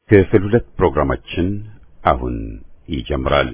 ክፍል ሁለት ፕሮግራማችን አሁን ይጀምራል።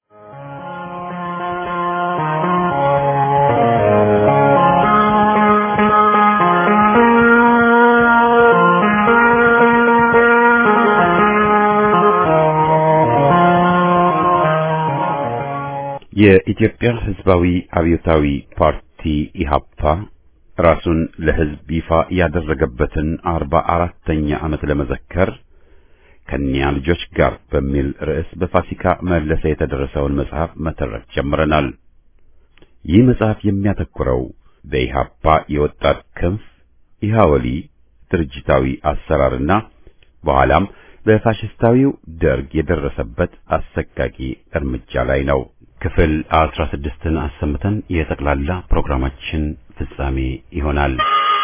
የኢትዮጵያ ሕዝባዊ አብዮታዊ ፓርቲ ኢሃፓ ራሱን ለሕዝብ ይፋ ያደረገበትን አርባ አራተኛ ዓመት ለመዘከር ከኒያ ልጆች ጋር በሚል ርዕስ በፋሲካ መለሰ የተደረሰውን መጽሐፍ መተረክ ጀምረናል። ይህ መጽሐፍ የሚያተኩረው በኢሃፓ የወጣት ክንፍ ኢሃወሊ ድርጅታዊ አሰራርና በኋላም በፋሽስታዊው ደርግ የደረሰበት አሰቃቂ እርምጃ ላይ ነው። ክፍል አስራ ስድስትን አሰምተን የጠቅላላ ፕሮግራማችን ፍጻሜ ይሆናል።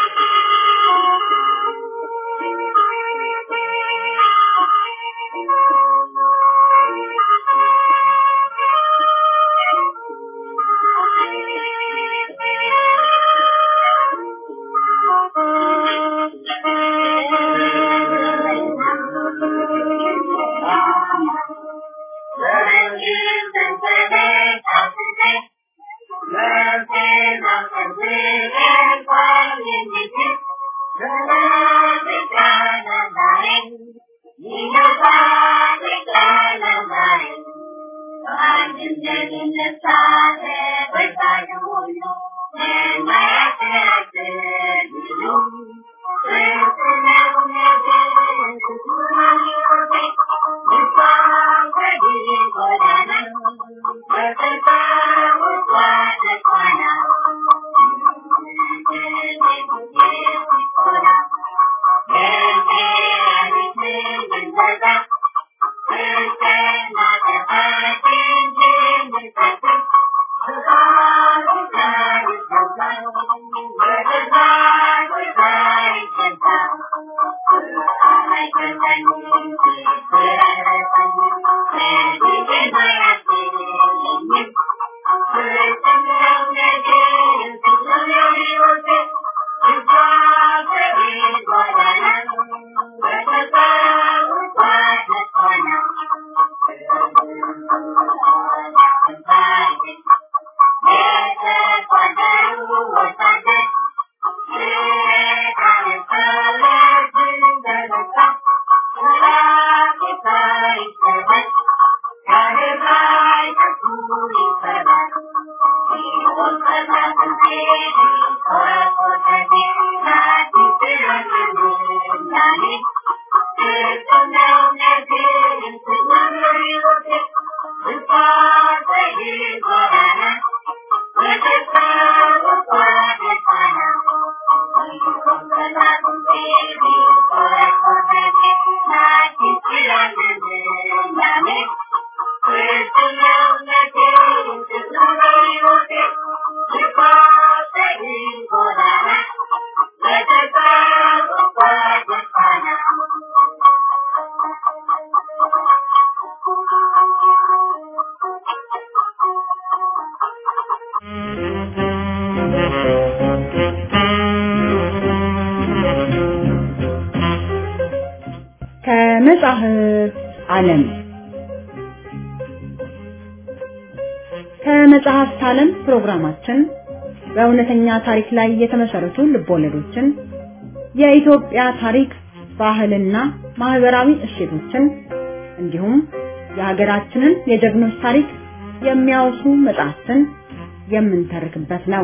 ከመጽሐፍ ዓለም ከመጽሐፍት ዓለም ፕሮግራማችን በእውነተኛ ታሪክ ላይ የተመሰረቱ ልቦለዶችን፣ የኢትዮጵያ ታሪክ፣ ባህልና ማህበራዊ እሴቶችን እንዲሁም የሀገራችንን የጀግኖች ታሪክ የሚያወሱ መጽሐፍትን የምንተርክበት ነው።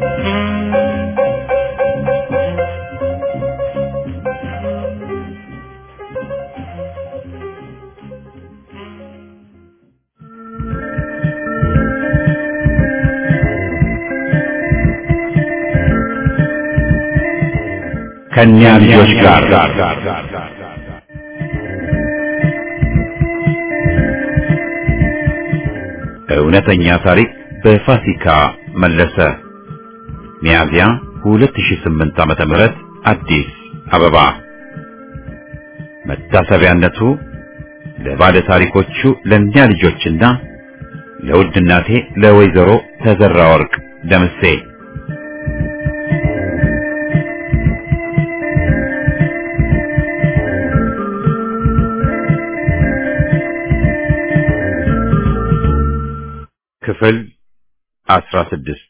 ከኛ ልጆች ጋር እውነተኛ ታሪክ በፋሲካ መለሰ ሚያዝያ 2008 ዓመተ ምህረት አዲስ አበባ መታሰቢያነቱ ለባለ ታሪኮቹ ለእኛ ልጆችና ለውድ እናቴ ለወይዘሮ ተዘራ ወርቅ ደምሴ ክፍል አስራ ስድስት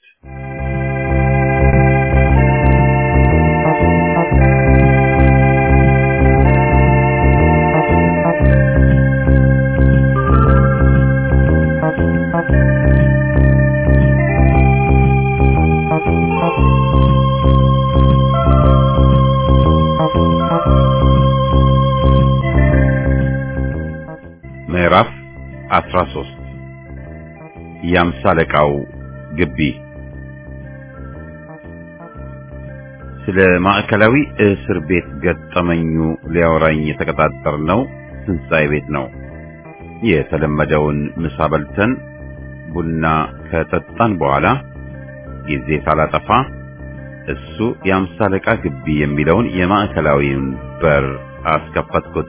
ምዕራፍ አስራ ሶስት የአምሳ አለቃው ግቢ ስለ ማዕከላዊ እስር ቤት ገጠመኙ ሊያወራኝ የተቀጣጠርነው ትንሣኤ ቤት ነው። የተለመደውን ምሳ በልተን ቡና ከጠጣን በኋላ ጊዜ ሳላጠፋ እሱ የአምሳ አለቃ ግቢ የሚለውን የማዕከላዊውን በር አስከፈትኩት።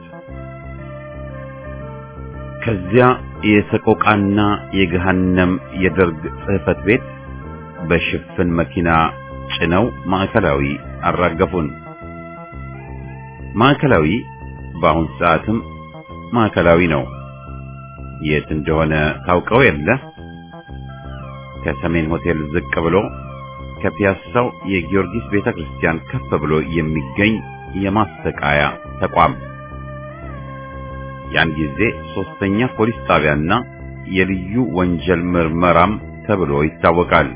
ከዚያ የሰቆቃና የገሃነም የደርግ ጽሕፈት ቤት በሽፍን መኪና ጭነው ማዕከላዊ አራገፉን። ማዕከላዊ በአሁን ሰዓትም ማዕከላዊ ነው። የት እንደሆነ ታውቀው የለ? ከሰሜን ሆቴል ዝቅ ብሎ ከፒያሳው የጊዮርጊስ ቤተክርስቲያን ከፍ ብሎ የሚገኝ የማሰቃያ ተቋም ያን ጊዜ ሶስተኛ ፖሊስ ጣቢያና የልዩ ወንጀል ምርመራም ተብሎ ይታወቃል።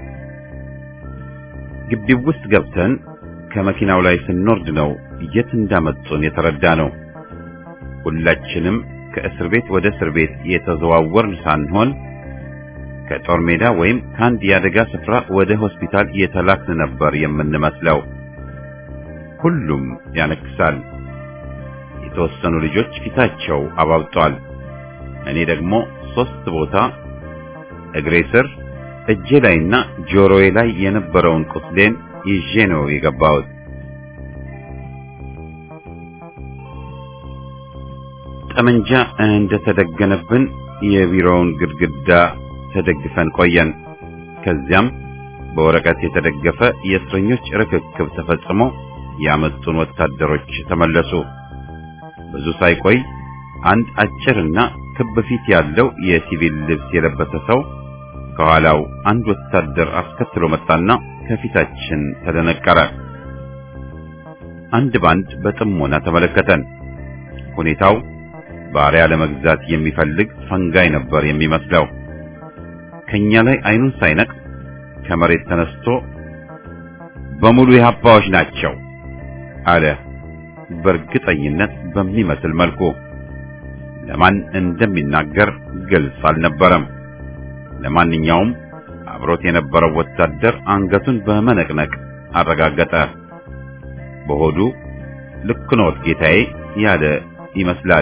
ግቢው ውስጥ ገብተን ከመኪናው ላይ ስንወርድ ነው የት እንዳመጡን የተረዳ ነው። ሁላችንም ከእስር ቤት ወደ እስር ቤት የተዘዋወርን ሳንሆን ከጦር ሜዳ ወይም ከአንድ የአደጋ ስፍራ ወደ ሆስፒታል የተላክን ነበር የምንመስለው። ሁሉም ያነክሳል። የተወሰኑ ልጆች ፊታቸው አባብጧል። እኔ ደግሞ ሶስት ቦታ እግሬ ስር፣ እጄ ላይና ጆሮዬ ላይ የነበረውን ቁስሌን ይዤ ነው የገባሁት። ጠመንጃ እንደተደገነብን የቢሮውን ግድግዳ ተደግፈን ቆየን። ከዚያም በወረቀት የተደገፈ የእስረኞች ርክክብ ተፈጽሞ ያመጡን ወታደሮች ተመለሱ። ብዙ ሳይቆይ አንድ አጭርና ክብ ፊት ያለው የሲቪል ልብስ የለበሰ ሰው ከኋላው አንድ ወታደር አስከትሎ መጣና ከፊታችን ተደነቀረ። አንድ ባንድ በጥሞና ተመለከተን። ሁኔታው ባሪያ ለመግዛት የሚፈልግ ፈንጋይ ነበር የሚመስለው። ከኛ ላይ አይኑን ሳይነቅ ከመሬት ተነስቶ በሙሉ የሀባዎች ናቸው አለ። በእርግጠኝነት በሚመስል መልኩ ለማን እንደሚናገር ግልጽ አልነበረም። ለማንኛውም አብሮት የነበረው ወታደር አንገቱን በመነቅነቅ አረጋገጠ። በሆዱ ልክ ኖት ጌታዬ ያለ ይመስላል።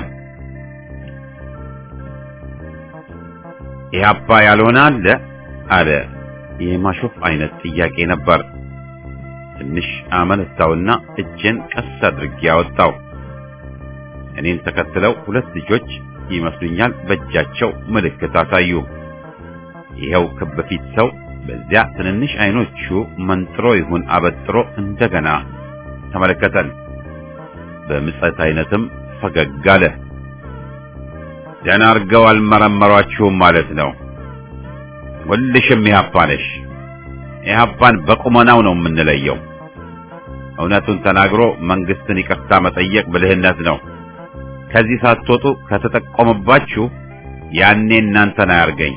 ኢህአፓ ያልሆነ አለ አለ። የማሾፍ አይነት ጥያቄ ነበር። ትንሽ አመነታውና እጄን ቀስ አድርጌ አወጣው። እኔን ተከትለው ሁለት ልጆች ይመስሉኛል በእጃቸው ምልክት አሳዩ። ይኸው ክብ ፊት ሰው በዚያ ትንንሽ አይኖቹ መንጥሮ ይሁን አበጥሮ እንደገና ተመለከተን። በምጸት አይነትም ፈገግ አለ። ደህና አድርገው አልመረመሯችሁም ማለት ነው። ሁልሽም ኢህአፓ ነሽ። ኢህአፓን በቁመናው ነው የምንለየው። እውነቱን ተናግሮ መንግስትን ይቅርታ መጠየቅ ብልህነት ነው። ከዚህ ሳትወጡ ከተጠቆመባችሁ ያኔ እናንተን አያርገኝ።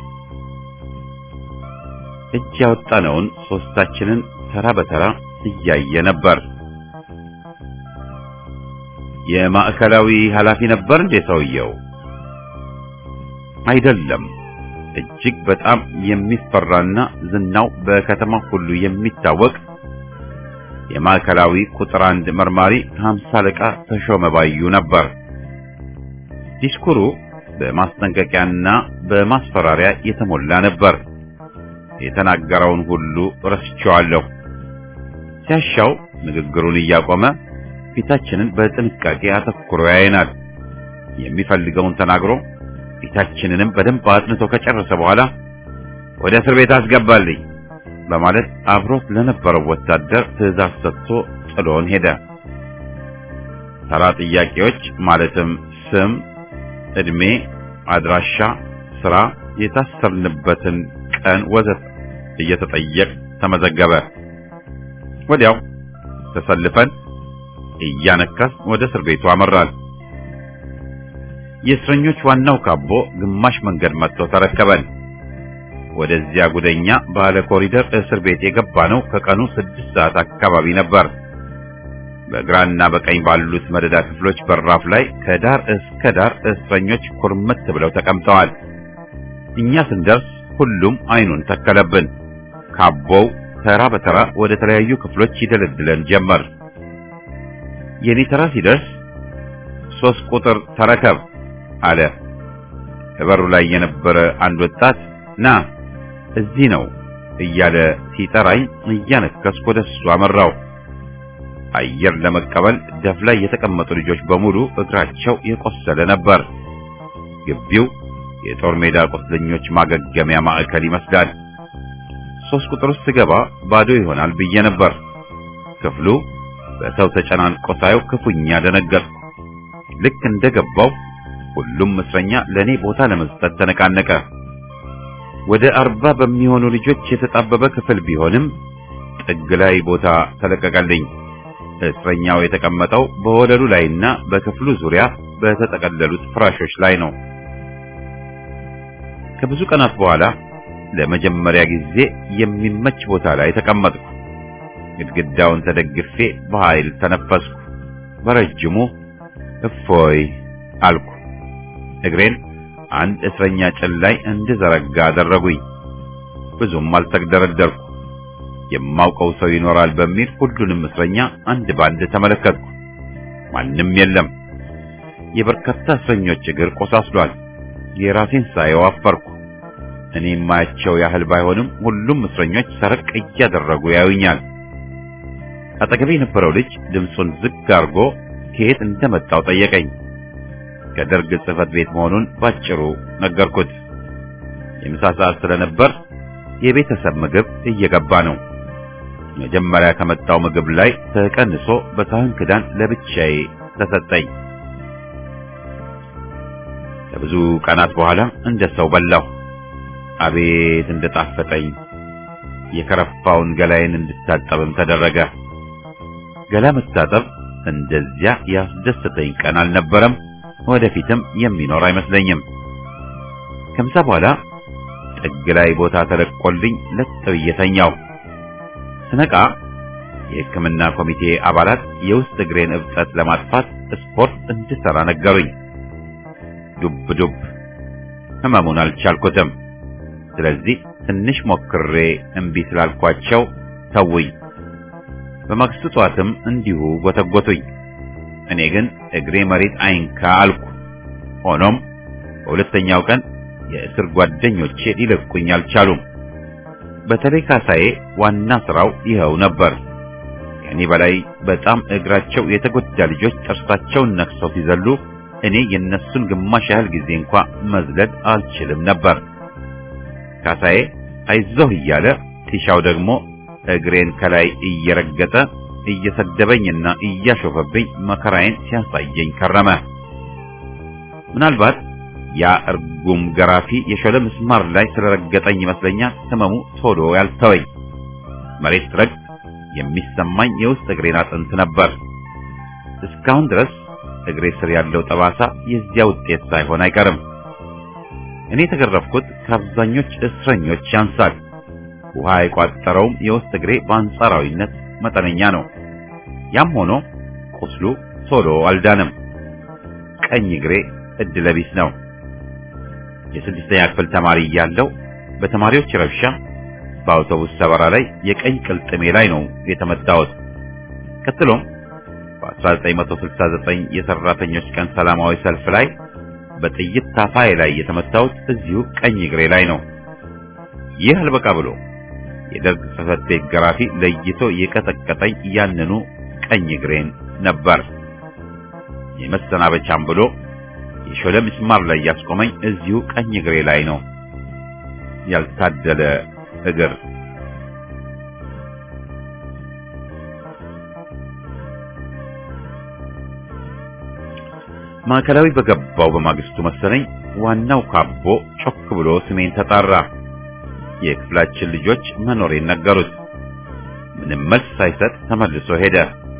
እጅ ያወጣነውን ሶስታችንን ተራ በተራ እያየ ነበር። የማዕከላዊ ኃላፊ ነበር እንዴ ሰውየው? አይደለም። እጅግ በጣም የሚፈራና ዝናው በከተማ ሁሉ የሚታወቅ የማዕከላዊ ቁጥር አንድ መርማሪ ሀምሳ አለቃ ተሾመ ባዩ ነበር። ዲስኩሩ በማስጠንቀቂያና በማስፈራሪያ የተሞላ ነበር። የተናገረውን ሁሉ ረስቼዋለሁ። ሲያሻው ንግግሩን እያቆመ ፊታችንን በጥንቃቄ አተኩሮ ያየናል። የሚፈልገውን ተናግሮ ፊታችንንም በደንብ አጥንቶ ከጨረሰ በኋላ ወደ እስር ቤት አስገባልኝ በማለት አብሮት ለነበረው ወታደር ትዕዛዝ ሰጥቶ ጥሎን ሄደ። ተራ ጥያቄዎች ማለትም ስም፣ ዕድሜ፣ አድራሻ፣ ስራ፣ የታሰርንበትን ቀን ወዘት እየተጠየቅ ተመዘገበ። ወዲያው ተሰልፈን እያነከስ ወደ እስር ቤቱ አመራል። የእስረኞች ዋናው ካቦ ግማሽ መንገድ መጥቶ ተረከበን። ወደዚያ ጉደኛ ባለ ኮሪደር እስር ቤት የገባ ነው ከቀኑ ስድስት ሰዓት አካባቢ ነበር። በግራና በቀኝ ባሉት መደዳ ክፍሎች በራፍ ላይ ከዳር እስከ ዳር እስረኞች ኩርምት ብለው ተቀምጠዋል። እኛ ስንደርስ ሁሉም አይኑን ተከለብን። ካቦው ተራ በተራ ወደ ተለያዩ ክፍሎች ይደለድለን ጀመር። የኔ ተራ ሲደርስ ሶስት ቁጥር ተረከብ አለ። በበሩ ላይ የነበረ አንድ ወጣት ና እዚህ ነው እያለ ሲጠራኝ እያነከስኩ ወደ እሱ አመራው። አየር ለመቀበል ደፍ ላይ የተቀመጡ ልጆች በሙሉ እግራቸው የቆሰለ ነበር። ግቢው የጦር ሜዳ ቁስለኞች ማገገሚያ ማዕከል ይመስላል። ሶስት ቁጥር ውስጥ ስገባ ባዶ ይሆናል ብዬ ነበር። ክፍሉ በሰው ተጨናንቆ ሳየው ክፉኛ ደነገጥኩ። ልክ እንደገባው ሁሉም እስረኛ ለኔ ቦታ ለመስጠት ተነቃነቀ። ወደ አርባ በሚሆኑ ልጆች የተጣበበ ክፍል ቢሆንም ጥግ ላይ ቦታ ተለቀቀልኝ። እስረኛው የተቀመጠው በወለሉ ላይና በክፍሉ ዙሪያ በተጠቀለሉት ፍራሾች ላይ ነው። ከብዙ ቀናት በኋላ ለመጀመሪያ ጊዜ የሚመች ቦታ ላይ ተቀመጥኩ። ግድግዳውን ተደግፌ በኃይል ተነፈስኩ። በረጅሙ እፎይ አልኩ። እግሬን አንድ እስረኛ ጭን ላይ እንድዘረጋ አደረጉኝ። ብዙም አልተግደረደርኩ። የማውቀው ሰው ይኖራል በሚል ሁሉንም እስረኛ አንድ ባንድ ተመለከትኩ። ማንም የለም። የበርካታ እስረኞች እግር ቆሳስሏል። የራሴን ሳየው አፈርኩ። እኔ የማያቸው ያህል ባይሆንም ሁሉም እስረኞች ሰረቅ እያደረጉ ያዩኛል። አጠገቤ የነበረው ልጅ ድምፁን ዝግ አድርጎ ከየት እንደመጣው ጠየቀኝ። ከደርግ ጽሕፈት ቤት መሆኑን ባጭሩ ነገርኩት። የምሳ ሰዓት ስለነበር የቤተሰብ ምግብ እየገባ ነው። መጀመሪያ ከመጣው ምግብ ላይ ተቀንሶ በሳህን ክዳን ለብቻዬ ተሰጠኝ። ከብዙ ቀናት በኋላ እንደ ሰው በላሁ። አቤት እንደጣፈጠኝ! የከረፋውን ገላዬን እንድታጠብም ተደረገ። ገላ መታጠብ እንደዚያ ያስደስተኝ ቀን አልነበረም፣ ወደፊትም የሚኖር አይመስለኝም። ከምሳ በኋላ ጥግ ላይ ቦታ ተለቆልኝ ለጥ ብዬ ተኛሁ። ስነቃ የሕክምና ኮሚቴ አባላት የውስጥ እግሬን እብጠት ለማጥፋት ስፖርት እንድሰራ ነገሩኝ። ዱብ ዱብ ህመሙን አልቻልኩትም። ስለዚህ ትንሽ ሞክሬ እምቢ ስላልኳቸው ተውኝ። በማግስቱ ጠዋትም እንዲሁ ጎተጎቱኝ። እኔ ግን እግሬ መሬት አይንካ አልኩ። ሆኖም በሁለተኛው ቀን የእስር ጓደኞቼ ሊለቁኝ አልቻሉም። በተለይ ካሳዬ ዋና ስራው ይኸው ነበር። ከኔ በላይ በጣም እግራቸው የተጎዳ ልጆች ጥርሳቸውን ነክሰው ሲዘሉ እኔ የነሱን ግማሽ ያህል ጊዜ እንኳ መዝለል አልችልም ነበር። ካሳዬ አይዞህ እያለ ቲሻው ደግሞ እግሬን ከላይ እየረገጠ እየሰደበኝና እያሾፈብኝ መከራዬን ሲያሳየኝ ከረመ። ምናልባት ያ እርጉም ገራፊ የሾለ ምስማር ላይ ስለረገጠኝ ይመስለኛል ህመሙ ቶሎ ያልተወኝ። መሬት ረግጥ የሚሰማኝ የውስጥ እግሬን አጥንት ነበር። እስካሁን ድረስ እግሬ ስር ያለው ጠባሳ የዚያ ውጤት ሳይሆን አይቀርም። እኔ የተገረፍኩት ከአብዛኞች እስረኞች ያንሳል። ውሃ የቋጠረውም የውስጥ እግሬ በአንጻራዊነት መጠነኛ ነው። ያም ሆኖ ቁስሉ ቶሎ አልዳንም። ቀኝ እግሬ እድለቢስ ነው። የስድስተኛ ክፍል ተማሪ እያለሁ በተማሪዎች ረብሻ በአውቶቡስ ሰበራ ላይ የቀኝ ቅልጥሜ ላይ ነው የተመታሁት። ቀጥሎም በ1969 የሰራተኞች ቀን ሰላማዊ ሰልፍ ላይ በጥይት ታፋዬ ላይ የተመታሁት እዚሁ ቀኝ እግሬ ላይ ነው። ይህ አልበቃ ብሎ የደርግ ጽሕፈት ቤት ገራፊ ለይቶ የቀጠቀጠኝ ያንኑ ቀኝ እግሬን ነበር። የመሰናበቻም ብሎ የሾለ ምስማር ላይ ያስቆመኝ እዚሁ ቀኝ እግሬ ላይ ነው። ያልታደለ እግር ማዕከላዊ በገባው በማግስቱ መሰለኝ ዋናው ካቦ ጮክ ብሎ ስሜን ተጣራ። የክፍላችን ልጆች መኖሬን ነገሩት። ምንም መልስ ሳይሰጥ ተመልሶ ሄደ።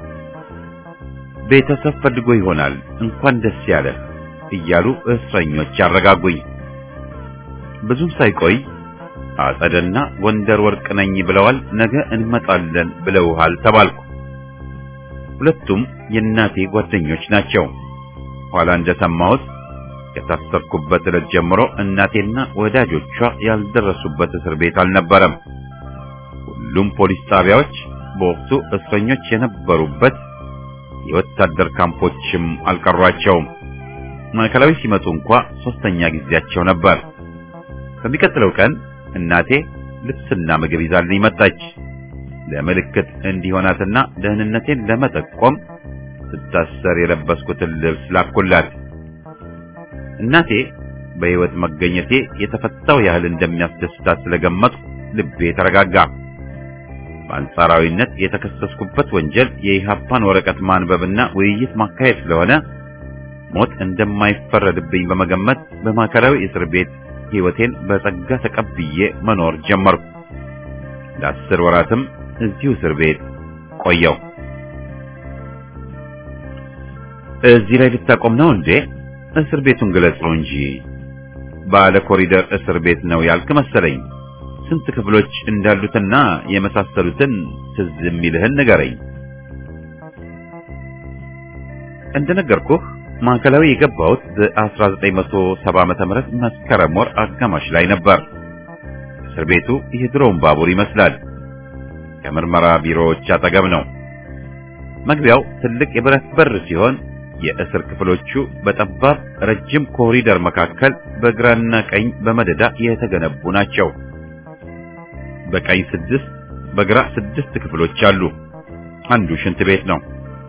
ቤተሰብ ፈልጎ ይሆናል እንኳን ደስ ያለህ እያሉ እስረኞች ያረጋጉኝ። ብዙም ሳይቆይ አጸደና ጎንደር ወርቅ ነኝ ብለዋል፣ ነገ እንመጣለን ብለውሃል ተባልኩ። ሁለቱም የእናቴ ጓደኞች ናቸው። ኋላ እንደሰማሁት ከታሰርኩበት ዕለት ጀምሮ እናቴና ወዳጆቿ ያልደረሱበት እስር ቤት አልነበረም። ሁሉም ፖሊስ ጣቢያዎች በወቅቱ እስረኞች የነበሩበት የወታደር ካምፖችም አልቀሯቸውም። ማዕከላዊ ሲመጡ እንኳ ሶስተኛ ጊዜያቸው ነበር። በሚቀጥለው ቀን እናቴ ልብስና ምግብ ይዛልኝ መጣች። ለምልክት እንዲሆናትና ደህንነቴን ለመጠቆም ስታሰር የለበስኩትን ልብስ ላኩላት። እናቴ በሕይወት መገኘቴ የተፈታው ያህል እንደሚያስደስታት ስለገመትኩ ልቤ ተረጋጋ። በአንጻራዊነት የተከሰስኩበት ወንጀል የኢህአፓን ወረቀት ማንበብና ውይይት ማካሄድ ስለሆነ ሞት እንደማይፈረድብኝ በመገመት በማዕከላዊ እስር ቤት ሕይወቴን በጸጋ ተቀብዬ መኖር ጀመርኩ። ለአስር ወራትም እዚሁ እስር ቤት ቆየው። እዚህ ላይ ልታቆም ነው እንዴ? እስር ቤቱን ግለጸው እንጂ ባለ ኮሪደር እስር ቤት ነው ያልክ መሰለኝ። ስንት ክፍሎች እንዳሉትና የመሳሰሉትን ትዝ የሚልህን ንገረኝ። እንደነገርኩህ ማዕከላዊ የገባሁት በ1970 ዓመተ ምህረት መስከረም ወር አጋማሽ ላይ ነበር። እስር ቤቱ የድሮውን ባቡር ይመስላል። ከምርመራ ቢሮዎች አጠገብ ነው። መግቢያው ትልቅ የብረት በር ሲሆን የእስር ክፍሎቹ በጠባብ ረጅም ኮሪደር መካከል በግራና ቀኝ በመደዳ የተገነቡ ናቸው። በቀኝ ስድስት በግራ ስድስት ክፍሎች አሉ። አንዱ ሽንት ቤት ነው።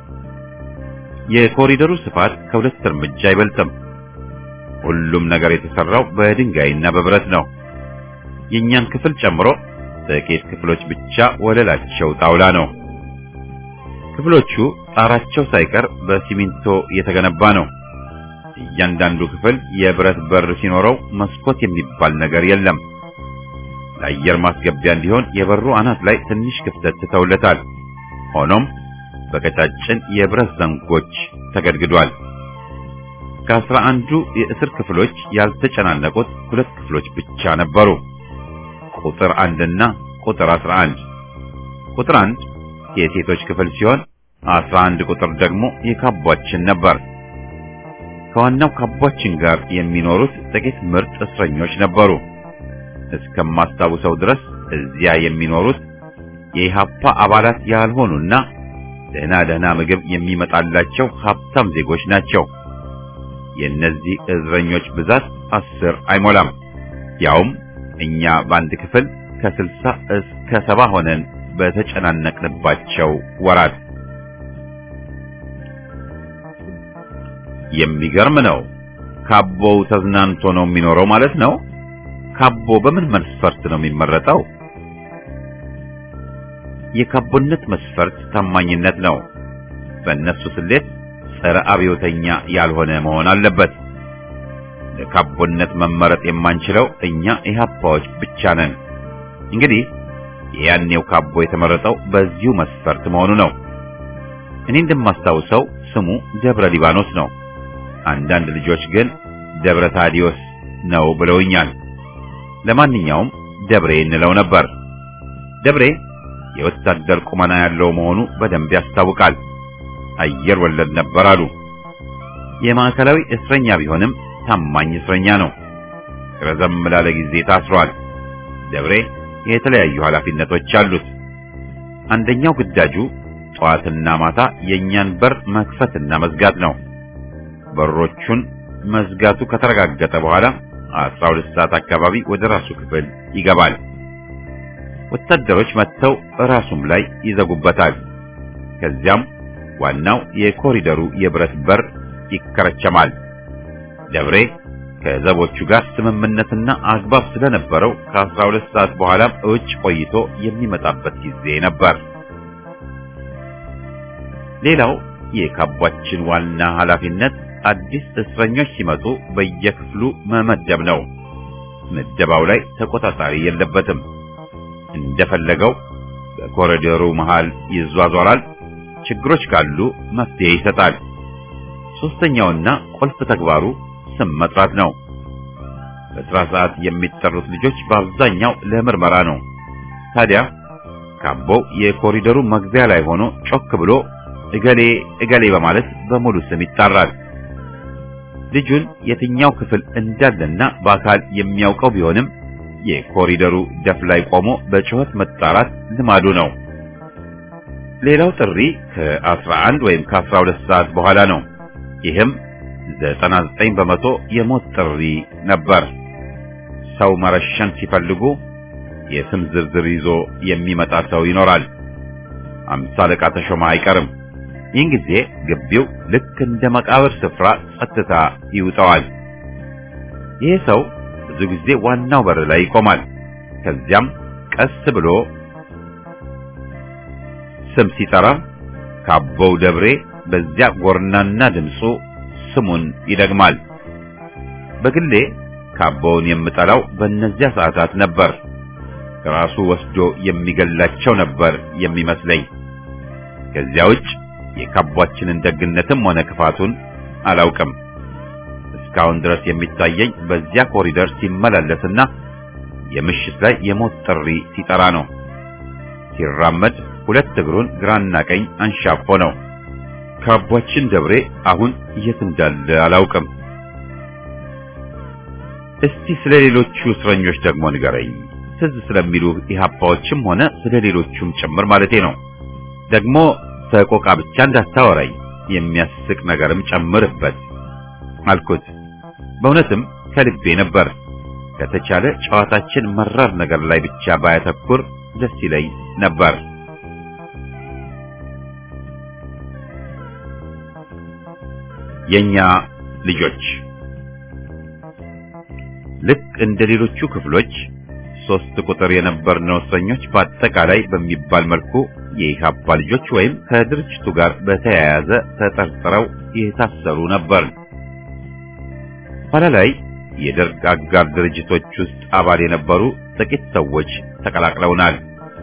የኮሪደሩ ስፋት ከሁለት እርምጃ አይበልጥም። ሁሉም ነገር የተሰራው በድንጋይና በብረት ነው። የእኛን ክፍል ጨምሮ ጥቂት ክፍሎች ብቻ ወለላቸው ጣውላ ነው። ክፍሎቹ ጣራቸው ሳይቀር በሲሚንቶ የተገነባ ነው። እያንዳንዱ ክፍል የብረት በር ሲኖረው መስኮት የሚባል ነገር የለም። ለአየር ማስገቢያ እንዲሆን የበሩ አናት ላይ ትንሽ ክፍተት ትተውለታል። ሆኖም በቀጫጭን የብረት ዘንጎች ተገድግዷል። ከአስራ አንዱ የእስር ክፍሎች ያልተጨናነቁት ሁለት ክፍሎች ብቻ ነበሩ። ቁጥር አንድና ቁጥር አስራ አንድ ቁጥር አንድ የሴቶች ክፍል ሲሆን አስራ አንድ ቁጥር ደግሞ የካቧችን ነበር። ከዋናው ካቧችን ጋር የሚኖሩት ጥቂት ምርጥ እስረኞች ነበሩ። እስከማስታውሰው ድረስ እዚያ የሚኖሩት የኢሃፓ አባላት ያልሆኑና ደህና ደህና ምግብ የሚመጣላቸው ሀብታም ዜጎች ናቸው። የእነዚህ እስረኞች ብዛት አስር አይሞላም። ያውም እኛ በአንድ ክፍል ከስልሳ እስከ ሰባ ሆነን በተጨናነቅንባቸው ወራት የሚገርም ነው። ካቦው ተዝናንቶ ነው የሚኖረው ማለት ነው። ካቦ በምን መስፈርት ነው የሚመረጠው? የካቦነት መስፈርት ታማኝነት ነው። በእነሱ ስሌት ጸረ አብዮተኛ ያልሆነ መሆን አለበት። ለካቦነት መመረጥ የማንችለው እኛ ኢህአፓዎች ብቻ ነን። እንግዲህ የያኔው ካቦ የተመረጠው በዚሁ መስፈርት መሆኑ ነው። እኔ እንደማስታውሰው ስሙ ደብረ ሊባኖስ ነው። አንዳንድ ልጆች ግን ደብረ ታዲዮስ ነው ብለውኛል። ለማንኛውም ደብሬ እንለው ነበር። ደብሬ የወታደር ቁመና ያለው መሆኑ በደንብ ያስታውቃል። አየር ወለድ ነበር አሉ። የማዕከላዊ እስረኛ ቢሆንም ታማኝ እስረኛ ነው። ረዘም ላለ ጊዜ ታስሯል። ደብሬ የተለያዩ ኃላፊነቶች አሉት። አንደኛው ግዳጁ ጠዋትና ማታ የእኛን በር መክፈትና መዝጋት ነው። በሮቹን መዝጋቱ ከተረጋገጠ በኋላ አስራ ሁለት ሰዓት አካባቢ ወደ ራሱ ክፍል ይገባል። ወታደሮች መጥተው ራሱም ላይ ይዘጉበታል። ከዚያም ዋናው የኮሪደሩ የብረት በር ይከረቸማል። ደብሬ ከዘቦቹ ጋር ስምምነትና አግባብ ስለነበረው ከአስራ ሁለት ሰዓት በኋላ እውጭ ቆይቶ የሚመጣበት ጊዜ ነበር። ሌላው የካቧችን ዋና ኃላፊነት አዲስ እስረኞች ሲመጡ በየክፍሉ መመደብ ነው። ምደባው ላይ ተቆጣጣሪ የለበትም። እንደፈለገው በኮሪደሩ መሃል ይዟዟራል። ችግሮች ካሉ መፍትሄ ይሰጣል። ሶስተኛውና ቁልፍ ተግባሩ ስም መጥራት ነው። በስራ ሰዓት የሚጠሩት ልጆች በአብዛኛው ለምርመራ ነው። ታዲያ ካቦው የኮሪደሩ መግቢያ ላይ ሆኖ ጮክ ብሎ እገሌ እገሌ በማለት በሙሉ ስም ይጣራል። ልጁን የትኛው ክፍል እንዳለና በአካል የሚያውቀው ቢሆንም የኮሪደሩ ደፍ ላይ ቆሞ በጩኸት መጣራት ልማዱ ነው። ሌላው ጥሪ ከ11 ወይም ከ12 ሰዓት በኋላ ነው። ይህም 99 በመቶ የሞት ጥሪ ነበር። ሰው መረሸን ሲፈልጉ የስም ዝርዝር ይዞ የሚመጣ ሰው ይኖራል። አምሳ አለቃ ተሾመ አይቀርም። ይህን ጊዜ ግቢው ልክ እንደ መቃብር ስፍራ ጸጥታ ይውጠዋል። ይህ ሰው ብዙ ጊዜ ዋናው በር ላይ ይቆማል። ከዚያም ቀስ ብሎ ስም ሲጠራ ካቦው ደብሬ በዚያ ጎርናና ድምፁ ስሙን ይደግማል። በግሌ ካቦውን የምጠላው በእነዚያ ሰዓታት ነበር። ራሱ ወስዶ የሚገላቸው ነበር የሚመስለኝ። ከዚያ ውጭ የካቧችንን ደግነትም ሆነ ክፋቱን አላውቅም። እስካሁን ድረስ የሚታየኝ በዚያ ኮሪደር ሲመላለስና የምሽት ላይ የሞት ጥሪ ሲጠራ ነው። ሲራመድ ሁለት እግሩን ግራና ቀኝ አንሻፎ ነው። ካቧችን ደብሬ አሁን የት እንዳለ አላውቅም። እስቲ ስለ ሌሎቹ እስረኞች ደግሞ ንገረኝ። ትዝ ስለሚሉ ኢህአፓዎችም ሆነ ስለ ሌሎቹም ጭምር ማለቴ ነው። ደግሞ ሰቆቃ ብቻ እንዳታወራኝ የሚያስቅ ነገርም ጨምርበት አልኩት። በእውነትም ከልቤ ነበር። ከተቻለ ጨዋታችን መራር ነገር ላይ ብቻ ባያተኩር ደስ ይለኝ ነበር። የኛ ልጆች ልክ እንደ ሌሎቹ ክፍሎች ሶስት ቁጥር የነበርነው እስረኞች በአጠቃላይ በሚባል መልኩ የኢህአፓ ልጆች ወይም ከድርጅቱ ጋር በተያያዘ ተጠርጥረው የታሰሩ ነበር። ኋላ ላይ የደርግ አጋር ድርጅቶች ውስጥ አባል የነበሩ ጥቂት ሰዎች ተቀላቅለውናል።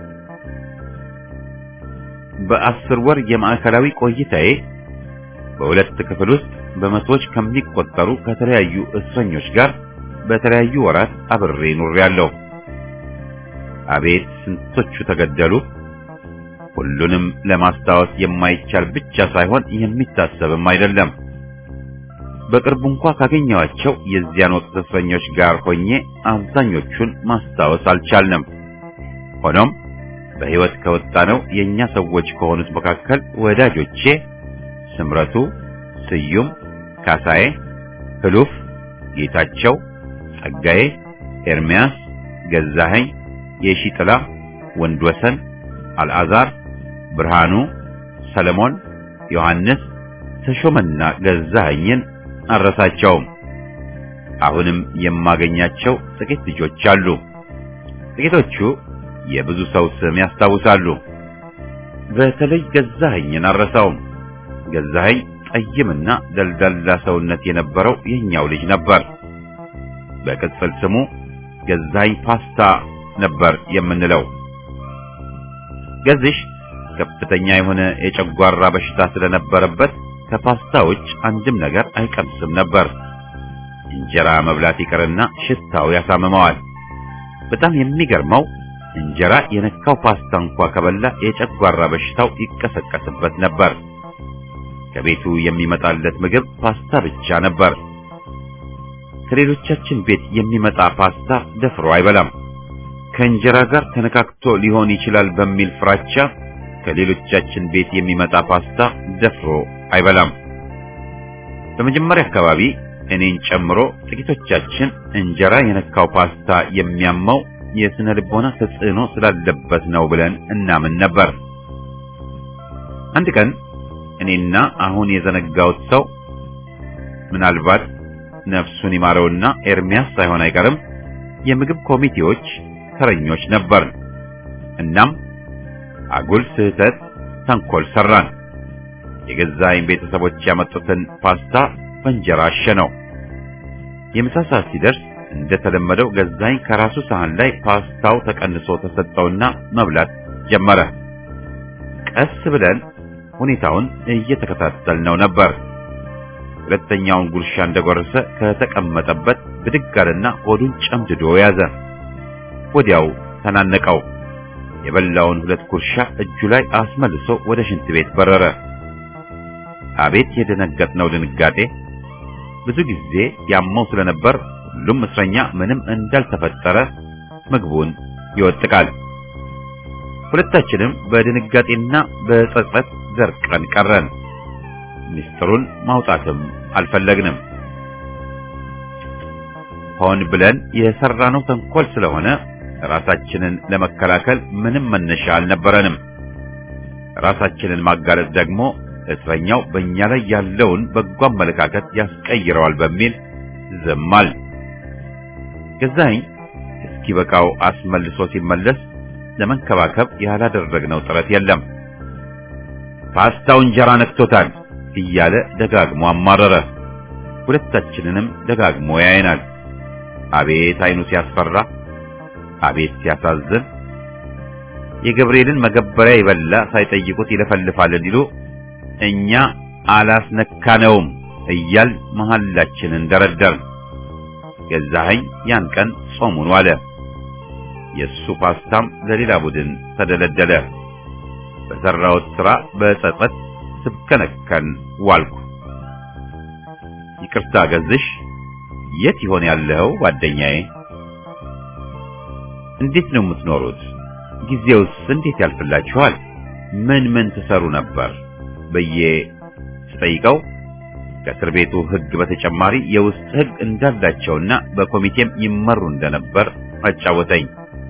በአስር ወር የማዕከላዊ ቆይታዬ በሁለት ክፍል ውስጥ በመቶዎች ከሚቆጠሩ ከተለያዩ እስረኞች ጋር በተለያዩ ወራት አብሬ ኑሬያለሁ። አቤት ስንቶቹ ተገደሉ! ሁሉንም ለማስታወስ የማይቻል ብቻ ሳይሆን የሚታሰብም አይደለም። በቅርቡ እንኳ ካገኘኋቸው የዚያን ወቅት እስረኞች ጋር ሆኜ አብዛኞቹን ማስታወስ አልቻልንም። ሆኖም በሕይወት ከወጣነው የእኛ ሰዎች ከሆኑት መካከል ወዳጆቼ ስምረቱ፣ ስዩም፣ ካሳዬ፣ ህሉፍ፣ ጌታቸው፣ ጸጋዬ፣ ኤርሚያስ፣ ገዛኸኝ፣ የሺጥላ፣ ወንድወሰን፣ አልዓዛር፣ ብርሃኑ፣ ሰለሞን፣ ዮሐንስ፣ ተሾመና ገዛኸኝን አረሳቸውም። አሁንም የማገኛቸው ጥቂት ልጆች አሉ። ጥቂቶቹ የብዙ ሰው ስም ያስታውሳሉ። በተለይ ገዛኸኝን አረሳውም። ገዛኸኝ ጠይምና ደልዳላ ሰውነት የነበረው የኛው ልጅ ነበር። በቅጽል ስሙ ገዛኸኝ ፓስታ ነበር የምንለው። ገዝሽ ከፍተኛ የሆነ የጨጓራ በሽታ ስለነበረበት ከፓስታ ውጭ አንድም ነገር አይቀምስም ነበር። እንጀራ መብላት ይቅርና ሽታው ያሳምመዋል። በጣም የሚገርመው እንጀራ የነካው ፓስታ እንኳ ከበላ የጨጓራ በሽታው ይቀሰቀስበት ነበር። ከቤቱ የሚመጣለት ምግብ ፓስታ ብቻ ነበር። ከሌሎቻችን ቤት የሚመጣ ፓስታ ደፍሮ አይበላም። ከእንጀራ ጋር ተነካክቶ ሊሆን ይችላል በሚል ፍራቻ ከሌሎቻችን ቤት የሚመጣ ፓስታ ደፍሮ አይበላም። በመጀመሪያ አካባቢ እኔን ጨምሮ ጥቂቶቻችን እንጀራ የነካው ፓስታ የሚያመው የስነ ልቦና ተጽዕኖ ስላለበት ነው ብለን እናምን ነበር። አንድ ቀን እኔና አሁን የዘነጋውት ሰው ምናልባት ነፍሱን ይማረውና ኤርሚያስ ሳይሆን አይቀርም የምግብ ኮሚቴዎች ተረኞች ነበር። እናም አጉል ስህተት ተንኮል ሰራን። የገዛኸኝ ቤተሰቦች ያመጡትን ፓስታ በእንጀራ አሸነው። የምሳ ሰዓት ሲደርስ እንደተለመደው ገዛኝ ከራሱ ሳህን ላይ ፓስታው ተቀንሶ ተሰጠውና መብላት ጀመረ። ቀስ ብለን ሁኔታውን እየተከታተልነው ነበር። ሁለተኛውን ጉርሻ እንደጎረሰ ከተቀመጠበት ብድግ አለና ሆዱን ጨምድዶ ያዘ። ወዲያው ተናነቀው። የበላውን ሁለት ጉርሻ እጁ ላይ አስመልሶ ወደ ሽንት ቤት በረረ። አቤት የደነገጥነው ድንጋጤ! ብዙ ጊዜ ያመው ስለነበር ሁሉም እስረኛ ምንም እንዳልተፈጠረ ምግቡን ይወጥቃል። ሁለታችንም በድንጋጤና በጸጸት ዘርቀን ቀረን። ምስጢሩን ማውጣትም አልፈለግንም። ሆን ብለን የሰራነው ተንኮል ስለሆነ ራሳችንን ለመከላከል ምንም መነሻ አልነበረንም። ራሳችንን ማጋለጥ ደግሞ እስረኛው በእኛ ላይ ያለውን በጎ አመለካከት ያስቀይረዋል በሚል ዝማል። ገዛኸኝ እስኪበቃው አስመልሶ ሲመለስ ለመንከባከብ ያላደረግነው ጥረት የለም። ፓስታው እንጀራ ነክቶታል እያለ ደጋግሞ አማረረ። ሁለታችንንም ደጋግሞ ያየናል። አቤት አይኑ ሲያስፈራ! አቤት ሲያሳዝን! የገብርኤልን መገበሪያ ይበላ ሳይጠይቁት ይለፈልፋል እንዲሉ እኛ አላስነካነውም እያል መሐላችንን ደረደርን። ገዛኸኝ ያን ቀን ጾሙን ዋለ። የእሱ ፓስታም ለሌላ ቡድን ተደለደለ። በሠራሁት ሥራ በጸጸት ስብከነከን ዋልኩ። ይቅርታ ገዝሽ፣ የት ይሆን ያለው ጓደኛዬ? እንዴት ነው የምትኖሩት? ጊዜውስ እንዴት ያልፍላችኋል? ምን ምን ትሰሩ ነበር ብዬ ስጠይቀው ከእስር ቤቱ ሕግ በተጨማሪ የውስጥ ሕግ እንዳላቸውና በኮሚቴም ይመሩ እንደነበር አጫወተኝ።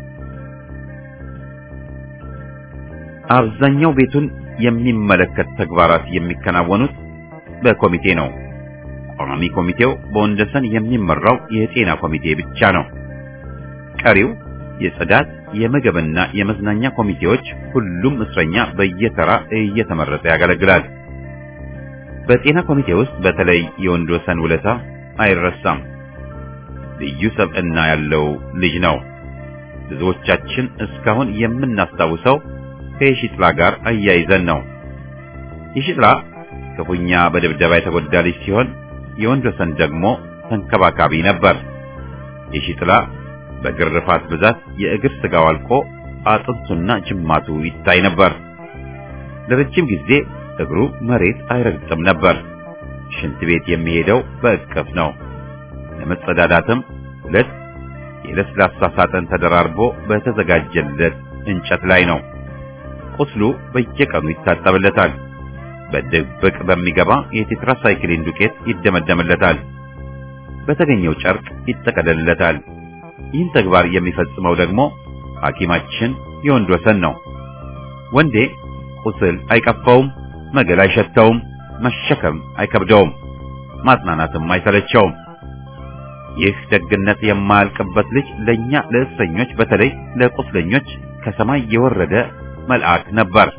አብዛኛው ቤቱን የሚመለከት ተግባራት የሚከናወኑት በኮሚቴ ነው። ቋሚ ኮሚቴው በወንደሰን የሚመራው የጤና ኮሚቴ ብቻ ነው። ቀሪው የጽዳት፣ የምግብና የመዝናኛ ኮሚቴዎች ሁሉም እስረኛ በየተራ እየተመረጠ ያገለግላል። በጤና ኮሚቴ ውስጥ በተለይ የወንድወሰን ውለታ አይረሳም። ልዩ ሰብዕና ያለው ልጅ ነው። ብዙዎቻችን እስካሁን የምናስታውሰው ከየሺጥላ ጋር አያይዘን ነው። የሺጥላ ክፉኛ በድብደባ የተጎዳ ልጅ ሲሆን የወንድወሰን ደግሞ ተንከባካቢ ነበር። የሺጥላ በግርፋት ብዛት የእግር ስጋው አልቆ አጥንቱና ጅማቱ ይታይ ነበር። ለረጅም ጊዜ እግሩ መሬት አይረግጥም ነበር። ሽንት ቤት የሚሄደው በእቅፍ ነው። ለመጸዳዳትም ሁለት የለስላሳ ሳጥን ተደራርቦ በተዘጋጀለት እንጨት ላይ ነው። ቁስሉ በየቀኑ ይታጠብለታል። በድብቅ በሚገባ የቴትራሳይክሊን ዱቄት ይደመደምለታል። በተገኘው ጨርቅ ይጠቀለልለታል። ይህን ተግባር የሚፈጽመው ደግሞ ሐኪማችን የወንድ ወሰን ነው። ወንዴ ቁስል አይቀፋውም፣ መገል አይሸተውም፣ መሸከም አይከብደውም፣ ማጽናናትም አይሰለቸውም። ይህ ደግነት የማያልቅበት ልጅ ለኛ ለእስረኞች በተለይ ለቁስለኞች ከሰማይ የወረደ መልአክ ነበር።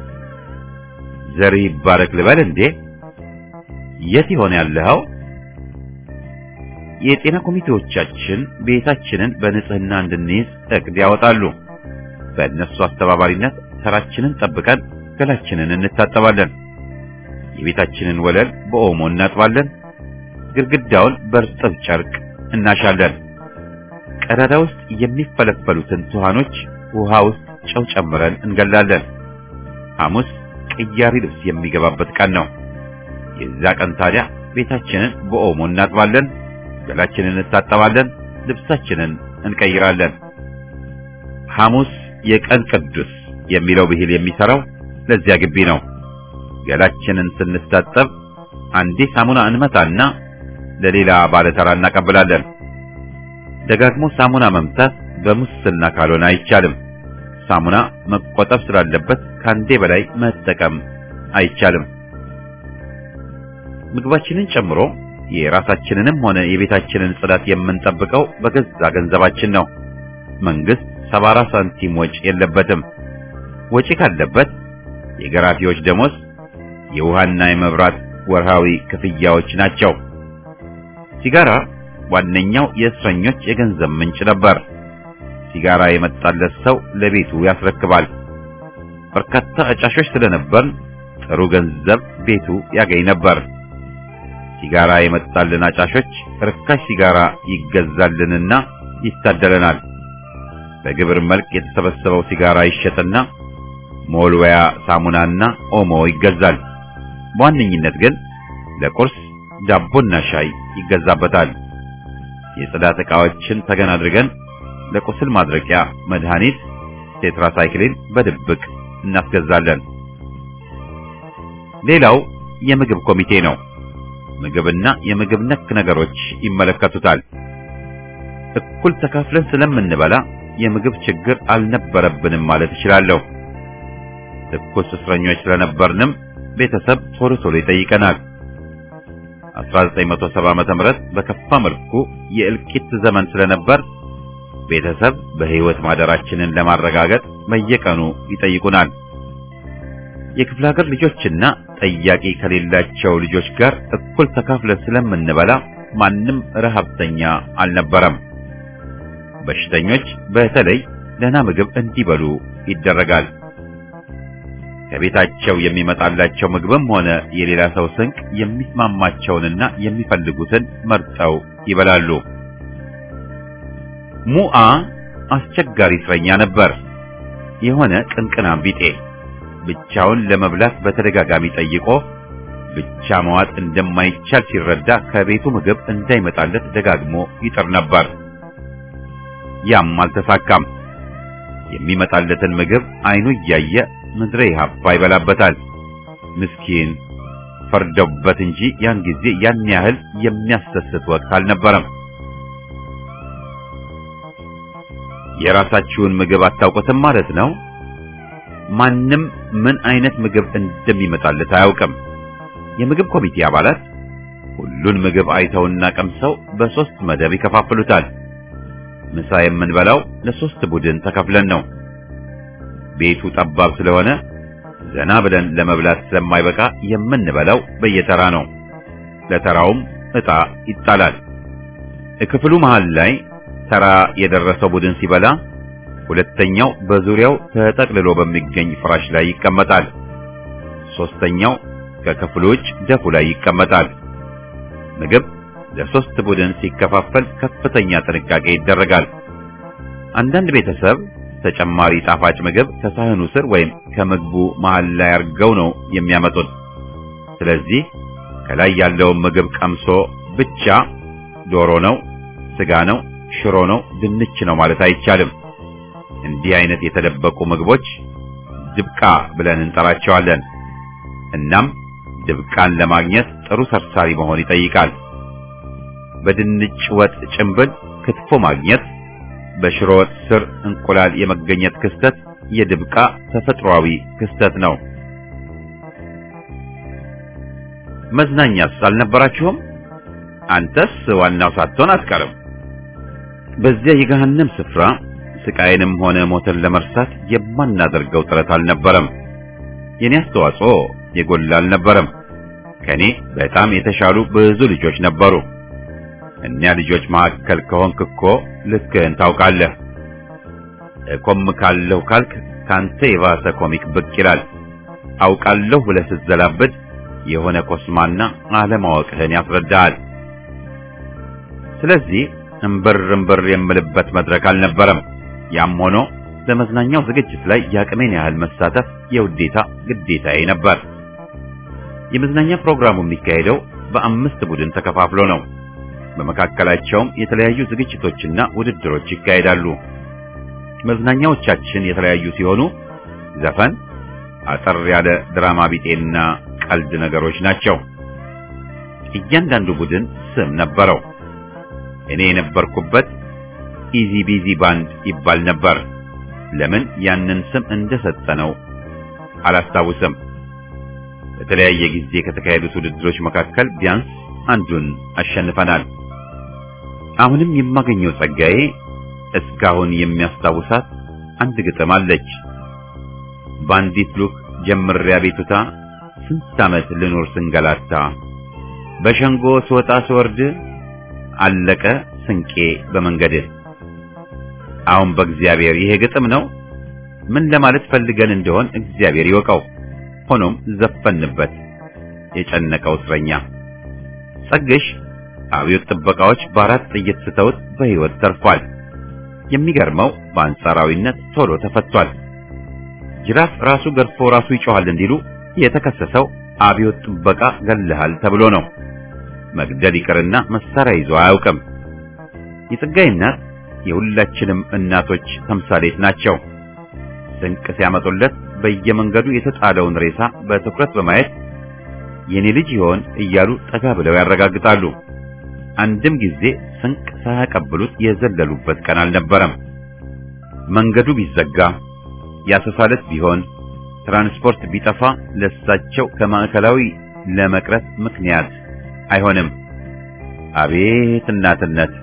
ዘር ይባረክ ልበል እንዴ? የት ይሆን ያለኸው? የጤና ኮሚቴዎቻችን ቤታችንን በንጽህና እንድንይዝ እቅድ ያወጣሉ። በእነሱ አስተባባሪነት ተራችንን ጠብቀን ገላችንን እንታጠባለን። የቤታችንን ወለል በኦሞ እናጥባለን። ግድግዳውን በእርጥብ ጨርቅ እናሻለን። ቀዳዳ ውስጥ የሚፈለፈሉትን ትኋኖች ውሃ ውስጥ ጨው ጨምረን እንገላለን። ሐሙስ ቅያሪ ልብስ የሚገባበት ቀን ነው። የዛ ቀን ታዲያ ቤታችንን በኦሞ እናጥባለን፣ ገላችንን እንታጠባለን፣ ልብሳችንን እንቀይራለን። ሐሙስ የቀን ቅዱስ የሚለው ብሂል የሚሰራው ለዚያ ግቢ ነው። ገላችንን ስንታጠብ አንዴ ሳሙና እንመታና ለሌላ ባለተራ እናቀብላለን። ደጋግሞ ሳሙና መምታት በሙስና ካልሆነ አይቻልም። ሳሙና መቆጠብ ስላለበት ከአንዴ በላይ መጠቀም አይቻልም። ምግባችንን ጨምሮ የራሳችንንም ሆነ የቤታችንን ጽዳት የምንጠብቀው በገዛ ገንዘባችን ነው። መንግስት ሰባ አራት ሳንቲም ወጪ የለበትም። ወጪ ካለበት የገራፊዎች ደሞዝ፣ የውሃና የመብራት ወርሃዊ ክፍያዎች ናቸው። ሲጋራ ዋነኛው የእስረኞች የገንዘብ ምንጭ ነበር። ሲጋራ የመጣለት ሰው ለቤቱ ያስረክባል። በርካታ አጫሾች ስለነበር ጥሩ ገንዘብ ቤቱ ያገኝ ነበር። ሲጋራ የመጣልን አጫሾች ርካሽ ሲጋራ ይገዛልንና ይታደለናል። በግብር መልክ የተሰበሰበው ሲጋራ ይሸጥና ሞልወያ ሳሙናና ኦሞ ይገዛል። በዋነኝነት ግን ለቁርስ ዳቦና ሻይ ይገዛበታል። የጽዳት ዕቃዎችን ተገን አድርገን ለቁስል ማድረቂያ መድኃኒት ቴትራሳይክሊን በድብቅ እናስገዛለን። ሌላው የምግብ ኮሚቴ ነው። ምግብና የምግብ ነክ ነገሮች ይመለከቱታል። እኩል ተካፍለን ስለምንበላ የምግብ ችግር አልነበረብንም ማለት እችላለሁ። ትኩስ እስረኞች ስለነበርንም ቤተሰብ ቶሎ ቶሎ ይጠይቀናል። 1970 ዓመተ ምህረት በከፋ መልኩ የእልቂት ዘመን ስለነበር ቤተሰብ በህይወት ማደራችንን ለማረጋገጥ በየቀኑ ይጠይቁናል። የክፍለ ሀገር ልጆችና ጠያቂ ከሌላቸው ልጆች ጋር እኩል ተካፍለን ስለምንበላ ማንም ረሃብተኛ አልነበረም። በሽተኞች በተለይ ደህና ምግብ እንዲበሉ ይደረጋል። ከቤታቸው የሚመጣላቸው ምግብም ሆነ የሌላ ሰው ስንቅ የሚስማማቸውንና የሚፈልጉትን መርጠው ይበላሉ። ሙአ አስቸጋሪ እስረኛ ነበር። የሆነ ቅንቅናም ቢጤ ብቻውን ለመብላት በተደጋጋሚ ጠይቆ ብቻ መዋጥ እንደማይቻል ሲረዳ ከቤቱ ምግብ እንዳይመጣለት ደጋግሞ ይጥር ነበር። ያም አልተሳካም። የሚመጣለትን ምግብ አይኑ እያየ ምድረ ኢህአፓ ይበላበታል። ምስኪን ፈርደውበት እንጂ ያን ጊዜ ያን ያህል የሚያስደስት ወቅት አልነበረም። የራሳችሁን ምግብ አታውቁትም ማለት ነው። ማንም ምን አይነት ምግብ እንደሚመጣለት አያውቅም። የምግብ ኮሚቴ አባላት ሁሉን ምግብ አይተውና ቀምሰው በሶስት መደብ ይከፋፍሉታል። ምሳ የምንበላው ለሶስት ቡድን ተከፍለን ነው። ቤቱ ጠባብ ስለሆነ ዘና ብለን ለመብላት ስለማይበቃ የምንበላው በየተራ ነው። ለተራውም ዕጣ ይጣላል። ክፍሉ መሃል ላይ ተራ የደረሰው ቡድን ሲበላ ሁለተኛው በዙሪያው ተጠቅልሎ በሚገኝ ፍራሽ ላይ ይቀመጣል። ሶስተኛው ከክፍሉ ውጭ ደፉ ላይ ይቀመጣል። ምግብ ለሶስት ቡድን ሲከፋፈል ከፍተኛ ጥንቃቄ ይደረጋል። አንዳንድ ቤተሰብ ተጨማሪ ጣፋጭ ምግብ ከሳህኑ ስር ወይም ከምግቡ መሃል ላይ አድርገው ነው የሚያመጡት። ስለዚህ ከላይ ያለውን ምግብ ቀምሶ ብቻ ዶሮ ነው፣ ስጋ ነው፣ ሽሮ ነው፣ ድንች ነው ማለት አይቻልም። እንዲህ አይነት የተደበቁ ምግቦች ድብቃ ብለን እንጠራቸዋለን። እናም ድብቃን ለማግኘት ጥሩ ሰርሳሪ መሆን ይጠይቃል። በድንች ወጥ ጭንብል ክትፎ ማግኘት፣ በሽሮ ወጥ ስር እንቁላል የመገኘት ክስተት የድብቃ ተፈጥሯዊ ክስተት ነው። መዝናኛስ አልነበራችሁም? አንተስ ዋናው ሳትሆን አትቀርም። በዚያ የገሃነም ስፍራ ስቃይንም ሆነ ሞትን ለመርሳት የማናደርገው ጥረት አልነበረም። የኔ አስተዋጽኦ የጎላ አልነበረም። ከኔ በጣም የተሻሉ ብዙ ልጆች ነበሩ። እኒያ ልጆች መካከል ከሆንክ እኮ ልክህን ታውቃለህ። እኮምካለሁ ካልክ ካንተ የባሰ ኮሚክ ብቅ ይላል። አውቃለሁ ብለህ ስትዘላብድ የሆነ ኮስማና አለማወቅህን ያስረዳሃል። ስለዚህ እምብር እምብር የምልበት መድረክ አልነበረም። ያም ሆኖ በመዝናኛው ዝግጅት ላይ የአቅሜን ያህል መሳተፍ የውዴታ ግዴታዬ ነበር። የመዝናኛ ፕሮግራሙ የሚካሄደው በአምስት ቡድን ተከፋፍሎ ነው። በመካከላቸውም የተለያዩ ዝግጅቶችና ውድድሮች ይካሄዳሉ። መዝናኛዎቻችን የተለያዩ ሲሆኑ ዘፈን፣ አጠር ያለ ድራማ ቢጤና ቀልድ ነገሮች ናቸው። እያንዳንዱ ቡድን ስም ነበረው። እኔ የነበርኩበት ኢዚ ቢዚ ባንድ ይባል ነበር። ለምን ያንን ስም እንደሰጠነው አላስታውስም። በተለያየ ጊዜ ከተካሄዱት ውድድሮች መካከል ቢያንስ አንዱን አሸንፈናል። አሁንም የማገኘው ጸጋዬ እስካሁን የሚያስታውሳት አንድ ግጥም አለች። ባንዲት ሉክ ጀምሪያ ቤቱታ ስንት ዓመት ልኖር ስንገላታ በሸንጎ ስወጣ ስወርድ አለቀ ስንቄ በመንገድ አሁን በእግዚአብሔር ይሄ ግጥም ነው። ምን ለማለት ፈልገን እንደሆን እግዚአብሔር ይወቀው። ሆኖም ዘፈንበት የጨነቀው እስረኛ ጸግሽ አብዮት ጥበቃዎች በአራት ጥይት ስተውት በሕይወት ተርፏል። የሚገርመው በአንጻራዊነት ቶሎ ተፈቷል። ጅራፍ ራሱ ገርፎ ራሱ ይጮሃል እንዲሉ የተከሰሰው አብዮት ጥበቃ ገለሃል ተብሎ ነው። መግደል ይቅርና መሳሪያ ይዞ አያውቅም። የጸጋይ እናት የሁላችንም እናቶች ተምሳሌት ናቸው። ስንቅ ሲያመጡለት በየመንገዱ የተጣለውን ሬሳ በትኩረት በማየት የኔ ልጅ ይሆን እያሉ ጠጋ ብለው ያረጋግጣሉ። አንድም ጊዜ ስንቅ ሳያቀብሉት የዘለሉበት ቀን አልነበረም። መንገዱ ቢዘጋ ያሰሳለት ቢሆን ትራንስፖርት ቢጠፋ ለሳቸው ከማዕከላዊ ለመቅረት ምክንያት አይሆንም። አቤት እናትነት!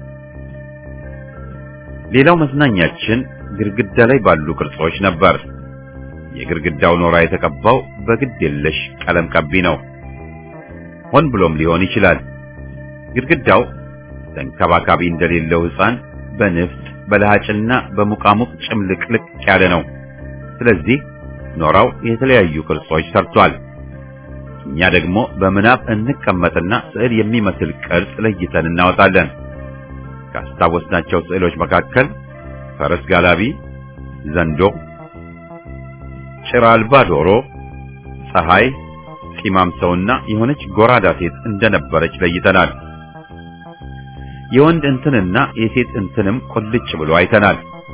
ሌላው መዝናኛችን ግድግዳ ላይ ባሉ ቅርጾች ነበር። የግድግዳው ኖራ የተቀባው በግድ የለሽ ቀለም ቀቢ ነው። ሆን ብሎም ሊሆን ይችላል። ግድግዳው ተንከባካቢ እንደሌለው ሕፃን በንፍጥ በለሃጭና በሙቃሙቅ ጭምልቅልቅ ያለ ነው። ስለዚህ ኖራው የተለያዩ ቅርጾች ሰርቷል። እኛ ደግሞ በምናብ እንቀመጥና ስዕል የሚመስል ቅርጽ ለይተን እናወጣለን። ካስታወስናቸው ስዕሎች መካከል ፈረስ ጋላቢ፣ ዘንዶ፣ ጭራ አልባ ዶሮ፣ ፀሐይ፣ ጢማም ሰውና የሆነች ጎራዳ ሴት እንደነበረች ለይተናል። የወንድ እንትንና የሴት እንትንም ቁልጭ ብሎ አይተናል።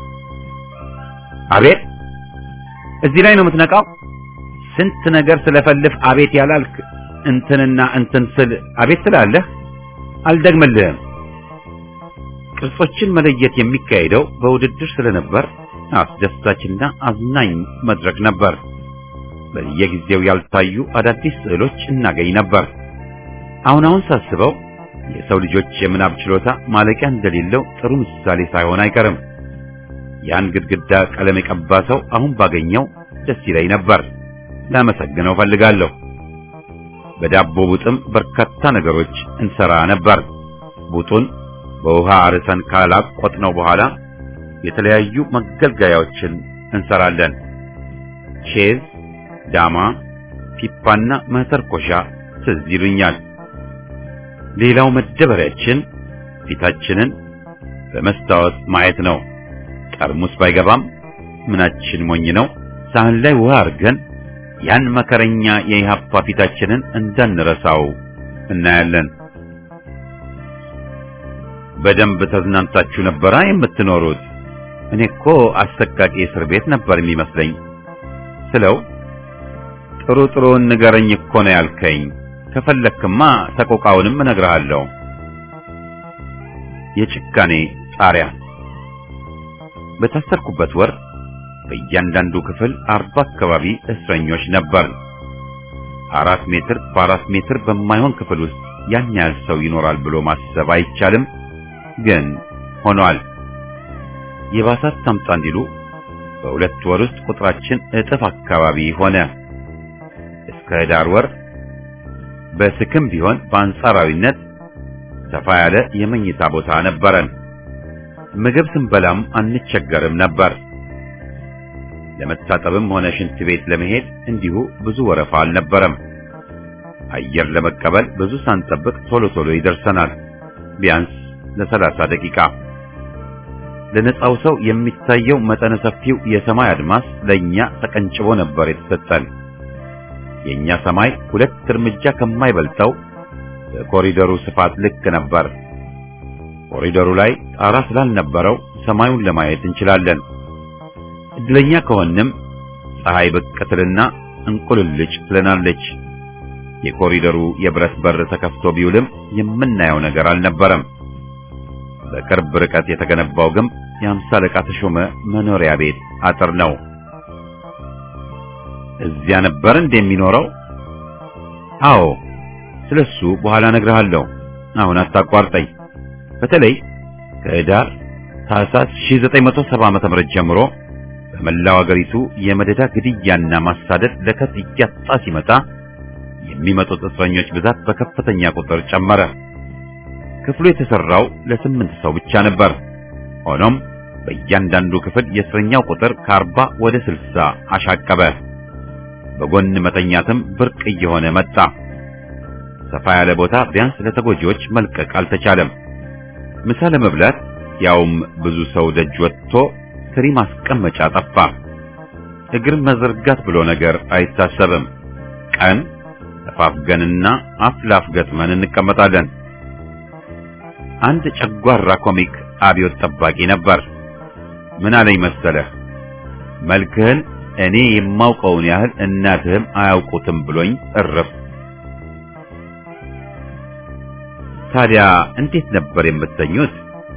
አቤት እዚህ ላይ ነው የምትነቃው? ስንት ነገር ስለፈልፍ አቤት ያላልክ እንትንና እንትን ስል አቤት ስላለህ አልደግምልህም። ቅርጾችን መለየት የሚካሄደው በውድድር ስለነበር አስደሳችና አዝናኝ መድረክ ነበር። በየጊዜው ያልታዩ አዳዲስ ስዕሎች እናገኝ ነበር። አሁን አሁን ሳስበው የሰው ልጆች የምናብ ችሎታ ማለቂያ እንደሌለው ጥሩ ምሳሌ ሳይሆን አይቀርም። ያን ግድግዳ ቀለም የቀባ ሰው አሁን ባገኘው ደስ ይለኝ ነበር። ላመሰግነው ፈልጋለሁ። በዳቦ ቡጥም በርካታ ነገሮች እንሰራ ነበር። ቡጡን በውሃ አርሰን ካላቆጥነው በኋላ የተለያዩ መገልገያዎችን እንሰራለን። ቼዝ፣ ዳማ፣ ፒፓና መተርኮሻ ትዝ ይሉኛል። ሌላው መደበሪያችን ፊታችንን በመስታወት ማየት ነው። ጠርሙስ ባይገባም ምናችን ሞኝ ነው። ሳህን ላይ ውሃ አድርገን ያን መከረኛ የኢህአፓ ፊታችንን እንዳንረሳው እናያለን። በደንብ ተዝናንታችሁ ነበራ የምትኖሩት? እኔ እኮ አሰቃቂ እስር ቤት ነበር የሚመስለኝ ስለው ጥሩ ጥሩን ንገረኝ እኮ ነው ያልከኝ። ከፈለክማ ሰቆቃውንም እነግርሃለሁ። የጭካኔ ጣሪያ በታሰርኩበት ወር በእያንዳንዱ ክፍል አርባ አካባቢ እስረኞች ነበር። አራት ሜትር በአራት ሜትር በማይሆን ክፍል ውስጥ ያን ያህል ሰው ይኖራል ብሎ ማሰብ አይቻልም፣ ግን ሆኗል። የባሳት ታምጣ እንዲሉ በሁለት ወር ውስጥ ቁጥራችን እጥፍ አካባቢ ሆነ። እስከ ዳር ወር በስክም ቢሆን በአንጻራዊነት ሰፋ ያለ የመኝታ ቦታ ነበረን። ምግብ ስንበላም አንቸገርም ነበር። ለመታጠብም ሆነ ሽንት ቤት ለመሄድ እንዲሁ ብዙ ወረፋ አልነበረም። አየር ለመቀበል ብዙ ሳንጠብቅ ቶሎ ቶሎ ይደርሰናል፣ ቢያንስ ለሰላሳ ደቂቃ። ለነጻው ሰው የሚታየው መጠነ ሰፊው የሰማይ አድማስ ለኛ ተቀንጭቦ ነበር የተሰጠን። የኛ ሰማይ ሁለት እርምጃ ከማይበልጠው በኮሪደሩ ስፋት ልክ ነበር። ኮሪደሩ ላይ ጣራ ስላልነበረው ሰማዩን ለማየት እንችላለን። እድለኛ ከሆንም ፀሐይ ብቅ ትልና እንቁልልጭ ትለናለች። የኮሪደሩ የብረት በር ተከፍቶ ቢውልም የምናየው ነገር አልነበረም። በቅርብ ርቀት የተገነባው ግንብ የአምሳ አለቃ ተሾመ መኖሪያ ቤት አጥር ነው። እዚያ ነበር እንደሚኖረው? አዎ፣ ስለሱ በኋላ እነግርሃለሁ። አሁን አታቋርጠኝ። በተለይ ከህዳር ታህሳስ 1970 ዓ.ም ጀምሮ በመላው አገሪቱ የመደዳ ግድያና ማሳደድ ለከት እያጣ ሲመጣ የሚመጡት እስረኞች ብዛት በከፍተኛ ቁጥር ጨመረ። ክፍሉ የተሰራው ለስምንት ሰው ብቻ ነበር። ሆኖም በእያንዳንዱ ክፍል የእስረኛው ቁጥር ከአርባ ወደ ስልሳ አሻቀበ። በጎን መተኛትም ብርቅ እየሆነ መጣ። ሰፋ ያለ ቦታ ቢያንስ ለተጎጂዎች መልቀቅ አልተቻለም። ምሳ ለመብላት ያውም ብዙ ሰው ደጅ ወጥቶ ትሪ ማስቀመጫ ጠፋ። እግር መዘርጋት ብሎ ነገር አይታሰብም። ቀን ተፋፍገንና አፍ ላፍ ገጥመን እንቀመጣለን። አንድ ጨጓራ ኮሚክ አብዮት ጠባቂ ነበር። ምን አለኝ መሰለህ? መልክህን እኔ የማውቀውን ያህል እናትህም አያውቁትም ብሎኝ እርፍ። ታዲያ እንዴት ነበር የምትተኙት?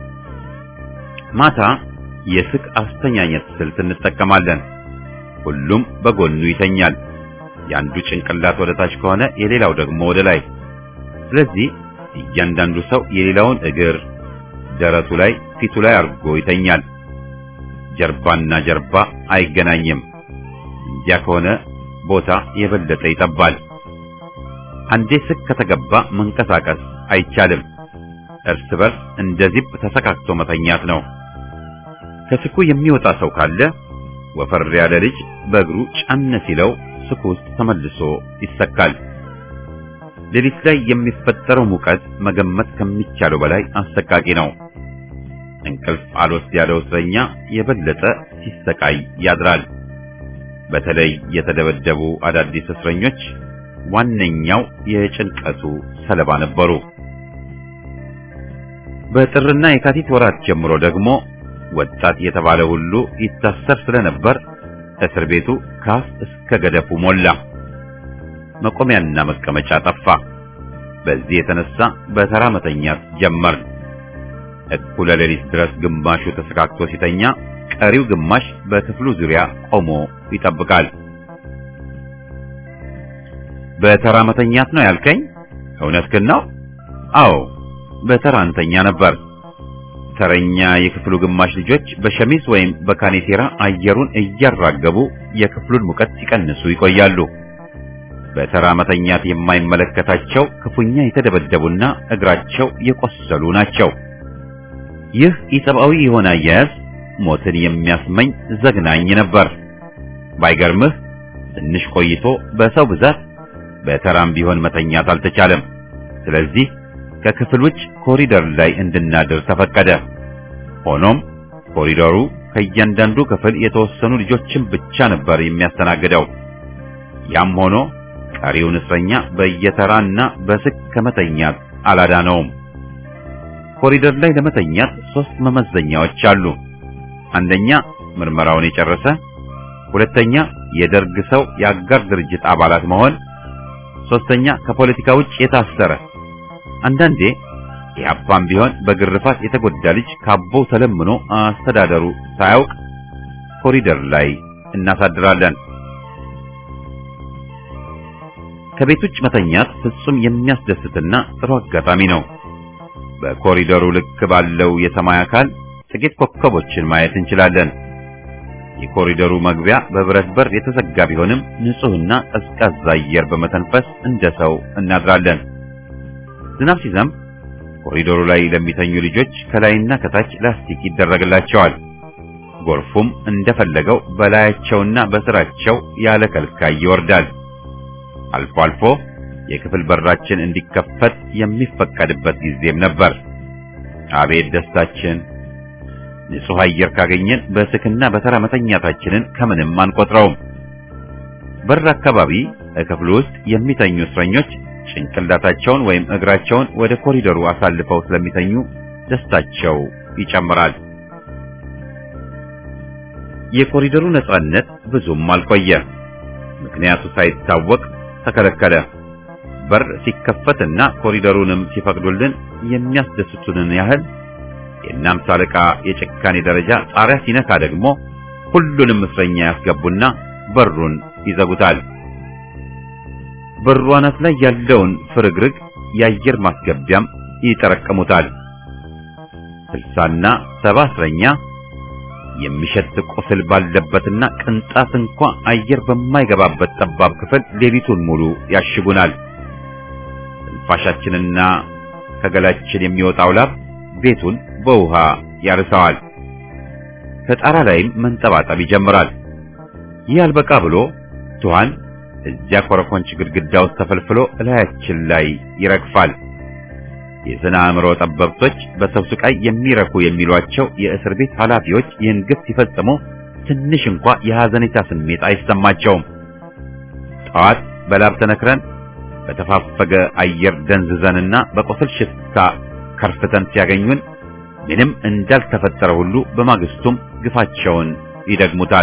ማታ የስቅ አስተኛኘት ስልት እንጠቀማለን። ሁሉም በጎኑ ይተኛል። የአንዱ ጭንቅላት ወደ ታች ከሆነ የሌላው ደግሞ ወደ ላይ። ስለዚህ እያንዳንዱ ሰው የሌላውን እግር ደረቱ ላይ፣ ፊቱ ላይ አድርጎ ይተኛል። ጀርባና ጀርባ አይገናኝም። እንዲያ ከሆነ ቦታ የበለጠ ይጠባል። አንዴ ስቅ ከተገባ መንቀሳቀስ አይቻልም። እርስ በርስ እንደ ዚፕ ተሰካክቶ መተኛት ነው። ከስኩ የሚወጣ ሰው ካለ ወፈር ያለ ልጅ በእግሩ ጫን ሲለው ስኩ ውስጥ ተመልሶ ይሰካል። ሌሊት ላይ የሚፈጠረው ሙቀት መገመት ከሚቻለው በላይ አሰቃቂ ነው። እንቅልፍ አልወስድ ያለው እስረኛ የበለጠ ሲሰቃይ ያድራል። በተለይ የተደበደቡ አዳዲስ እስረኞች ዋነኛው የጭንቀቱ ሰለባ ነበሩ። በጥርና የካቲት ወራት ጀምሮ ደግሞ ወጣት የተባለ ሁሉ ይታሰር ስለነበር እስር ቤቱ ካፍ እስከ ገደፉ ሞላ። መቆሚያና መቀመጫ ጠፋ። በዚህ የተነሳ በተራ መተኛት ጀመርን። እኩለ ሌሊት ድረስ ግማሹ ተሰካክቶ ሲተኛ፣ ቀሪው ግማሽ በክፍሉ ዙሪያ ቆሞ ይጠብቃል። በተራ መተኛት ነው ያልከኝ? እውነትህን ነው? አዎ፣ በተራ እንተኛ ነበር። ተረኛ የክፍሉ ግማሽ ልጆች በሸሚዝ ወይም በካኔቴራ አየሩን እያራገቡ የክፍሉን ሙቀት ሲቀንሱ ይቆያሉ። በተራ መተኛት የማይመለከታቸው ክፉኛ የተደበደቡና እግራቸው የቆሰሉ ናቸው። ይህ ኢሰብአዊ የሆነ አያያዝ ሞትን የሚያስመኝ ዘግናኝ ነበር። ባይገርምህ ትንሽ ቆይቶ በሰው ብዛት በተራም ቢሆን መተኛት አልተቻለም። ስለዚህ ከክፍል ውጭ ኮሪደር ላይ እንድናድር ተፈቀደ። ሆኖም ኮሪደሩ ከእያንዳንዱ ክፍል የተወሰኑ ልጆችን ብቻ ነበር የሚያስተናግደው። ያም ሆኖ ቀሪውን እስረኛ በየተራና በስክ ከመተኛት አላዳነውም። ኮሪደር ላይ ለመተኛት ሶስት መመዘኛዎች አሉ። አንደኛ ምርመራውን የጨረሰ፣ ሁለተኛ የደርግ ሰው የአጋር ድርጅት አባላት መሆን፣ ሶስተኛ ከፖለቲካ ውጭ የታሰረ አንዳንዴ ኢህአፓም ቢሆን በግርፋት የተጎዳ ልጅ ካቦው ተለምኖ አስተዳደሩ ሳያውቅ ኮሪደር ላይ እናሳድራለን። ከቤት ውጭ መተኛት ፍጹም የሚያስደስትና ጥሩ አጋጣሚ ነው። በኮሪደሩ ልክ ባለው የሰማይ አካል ጥቂት ኮከቦችን ማየት እንችላለን። የኮሪደሩ መግቢያ በብረት በር የተዘጋ ቢሆንም ንጹህና ቀዝቃዛ አየር በመተንፈስ እንደ ሰው እናድራለን። ዝናብ ሲዘንብ ኮሪዶሩ ላይ ለሚተኙ ልጆች ከላይና ከታች ላስቲክ ይደረግላቸዋል። ጎርፉም እንደፈለገው በላያቸውና በስራቸው ያለ ከልካይ ይወርዳል። አልፎ አልፎ የክፍል በራችን እንዲከፈት የሚፈቀድበት ጊዜም ነበር። አቤት ደስታችን! ንጹህ አየር ካገኘን በስክና በተራ መተኛታችንን ከምንም አንቆጥረውም። በር አካባቢ ክፍሉ ውስጥ የሚተኙ እስረኞች ጭንቅላታቸውን ወይም እግራቸውን ወደ ኮሪደሩ አሳልፈው ስለሚተኙ ደስታቸው ይጨምራል። የኮሪደሩ ነጻነት ብዙም አልቆየ። ምክንያቱ ሳይታወቅ ተከለከለ። በር ሲከፈትና ኮሪደሩንም ሲፈቅዱልን የሚያስደስቱንን ያህል የእናምሳ አለቃ የጭካኔ ደረጃ ጣሪያ ሲነካ ደግሞ ሁሉንም እስረኛ ያስገቡና በሩን ይዘጉታል። በሩ አናት ላይ ያለውን ፍርግርግ የአየር ማስገቢያም ይጠረቅሙታል። ስልሳና ሰባ እስረኛ የሚሸት ቁስል ባለበትና ቅንጣት እንኳ አየር በማይገባበት ጠባብ ክፍል ሌሊቱን ሙሉ ያሽጉናል። ትንፋሻችንና ከገላችን የሚወጣው ላብ ቤቱን በውሃ ያርሰዋል። ከጣራ ላይም መንጠባጠብ ይጀምራል። ይህ አልበቃ ብሎ ትኋን እዚያ ኮረኮንች ግድግዳ ውስጥ ተፈልፍሎ እላያችን ላይ ይረግፋል። የስነ አእምሮ ጠበብቶች በሰው ስቃይ የሚረኩ የሚሏቸው የእስር ቤት ኃላፊዎች ይህን ግፍ ሲፈጽሙ ትንሽ እንኳ የሐዘኔታ ስሜት አይሰማቸውም። ጠዋት በላብ ተነክረን በተፋፈገ አየር ደንዝዘንና በቆሰል ሽታ ከርፍተን ሲያገኙን ምንም እንዳልተፈጠረ ሁሉ በማግስቱም ግፋቸውን ይደግሙታል።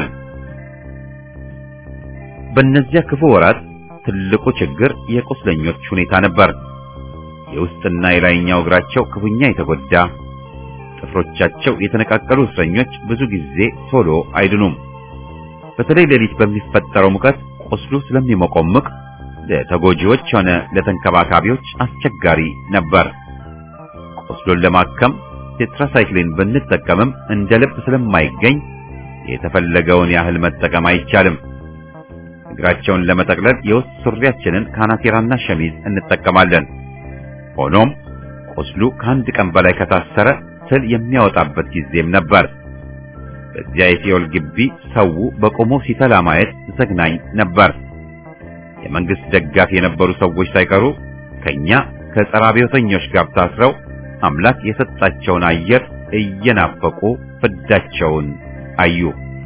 በእነዚያ ክፉ ወራት ትልቁ ችግር የቁስለኞች ሁኔታ ነበር። የውስጥና የላይኛው እግራቸው ክፉኛ የተጎዳ ጥፍሮቻቸው የተነቃቀሉ እስረኞች ብዙ ጊዜ ቶሎ አይድኑም። በተለይ ሌሊት በሚፈጠረው ሙቀት ቁስሉ ስለሚሞቆምቅ ለተጎጂዎች ሆነ ለተንከባካቢዎች አስቸጋሪ ነበር። ቁስሉን ለማከም ቴትራሳይክሊን ብንጠቀምም እንደ ልብ ስለማይገኝ የተፈለገውን ያህል መጠቀም አይቻልም። እግራቸውን ለመጠቅለል የውስጥ ሱሪያችንን ካናቴራና ሸሚዝ እንጠቀማለን። ሆኖም ቁስሉ ከአንድ ቀን በላይ ከታሰረ ትል የሚያወጣበት ጊዜም ነበር። በዚያ የሲኦል ግቢ ሰው በቆሞ ሲተላ ማየት ዘግናኝ ነበር። የመንግስት ደጋፊ የነበሩ ሰዎች ሳይቀሩ ከኛ ከጸረ አብዮተኞች ጋር ታስረው አምላክ የሰጣቸውን አየር እየናፈቁ ፍዳቸውን አዩ።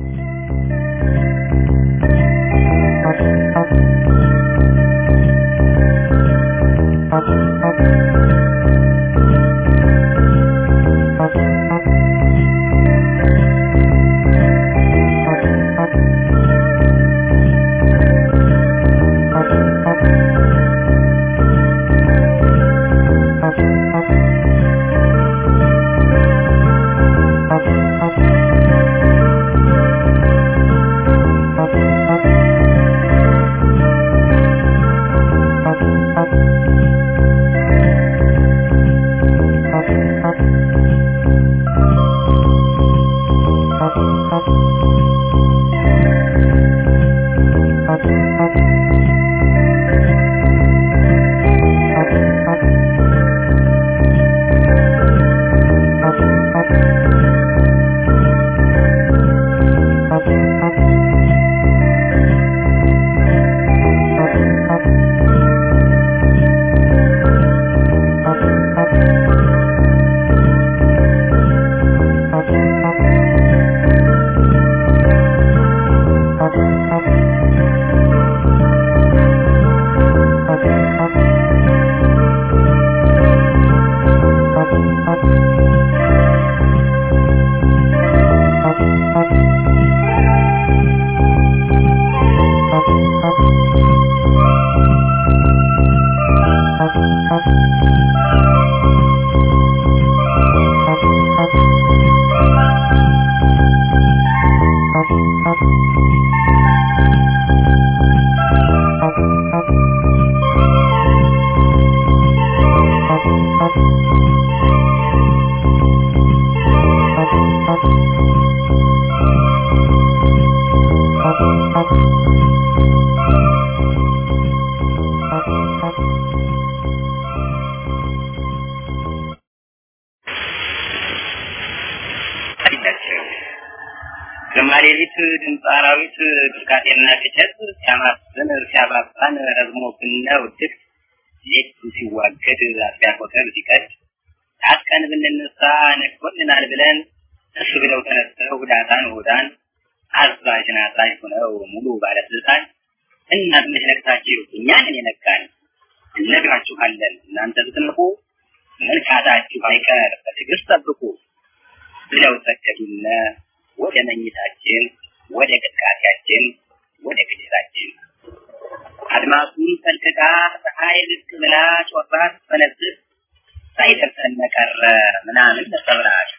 ግማሌሊት ድምፅ አራዊት ቅርቃጤና ቅጨት ሲያማስን ሲያባባን ረዝሞ ብነ ውድቅ ሌቱ ሲዋገድ አጥቢያ ኮተር ሲቀድ ታጥቀን ብንነሳ ነግቶልናል ብለን እሱ ብለው ተነስተው ሁዳታን ሁዳን አዛዥን አዛዥ ሆነው ሙሉ ባለስልጣን እናት መች ነቅታችሁ እኛንን የነቃን እነግራችኋለን እናንተ ብትንቁ መልካታችሁ አይቀር በትዕግስት ጠብቁ ብለው ሰደዱነ ወደ መኝታችን ወደ ቅጥቃሴያችን ወደ ግዴታችን አድማሱን ሰንጥቃ ፀሐይ ልቅ ብላ ጮራ ስትፈነጥቅ ሳይደርሰን ቀረ ምናምን ነጸብራቅ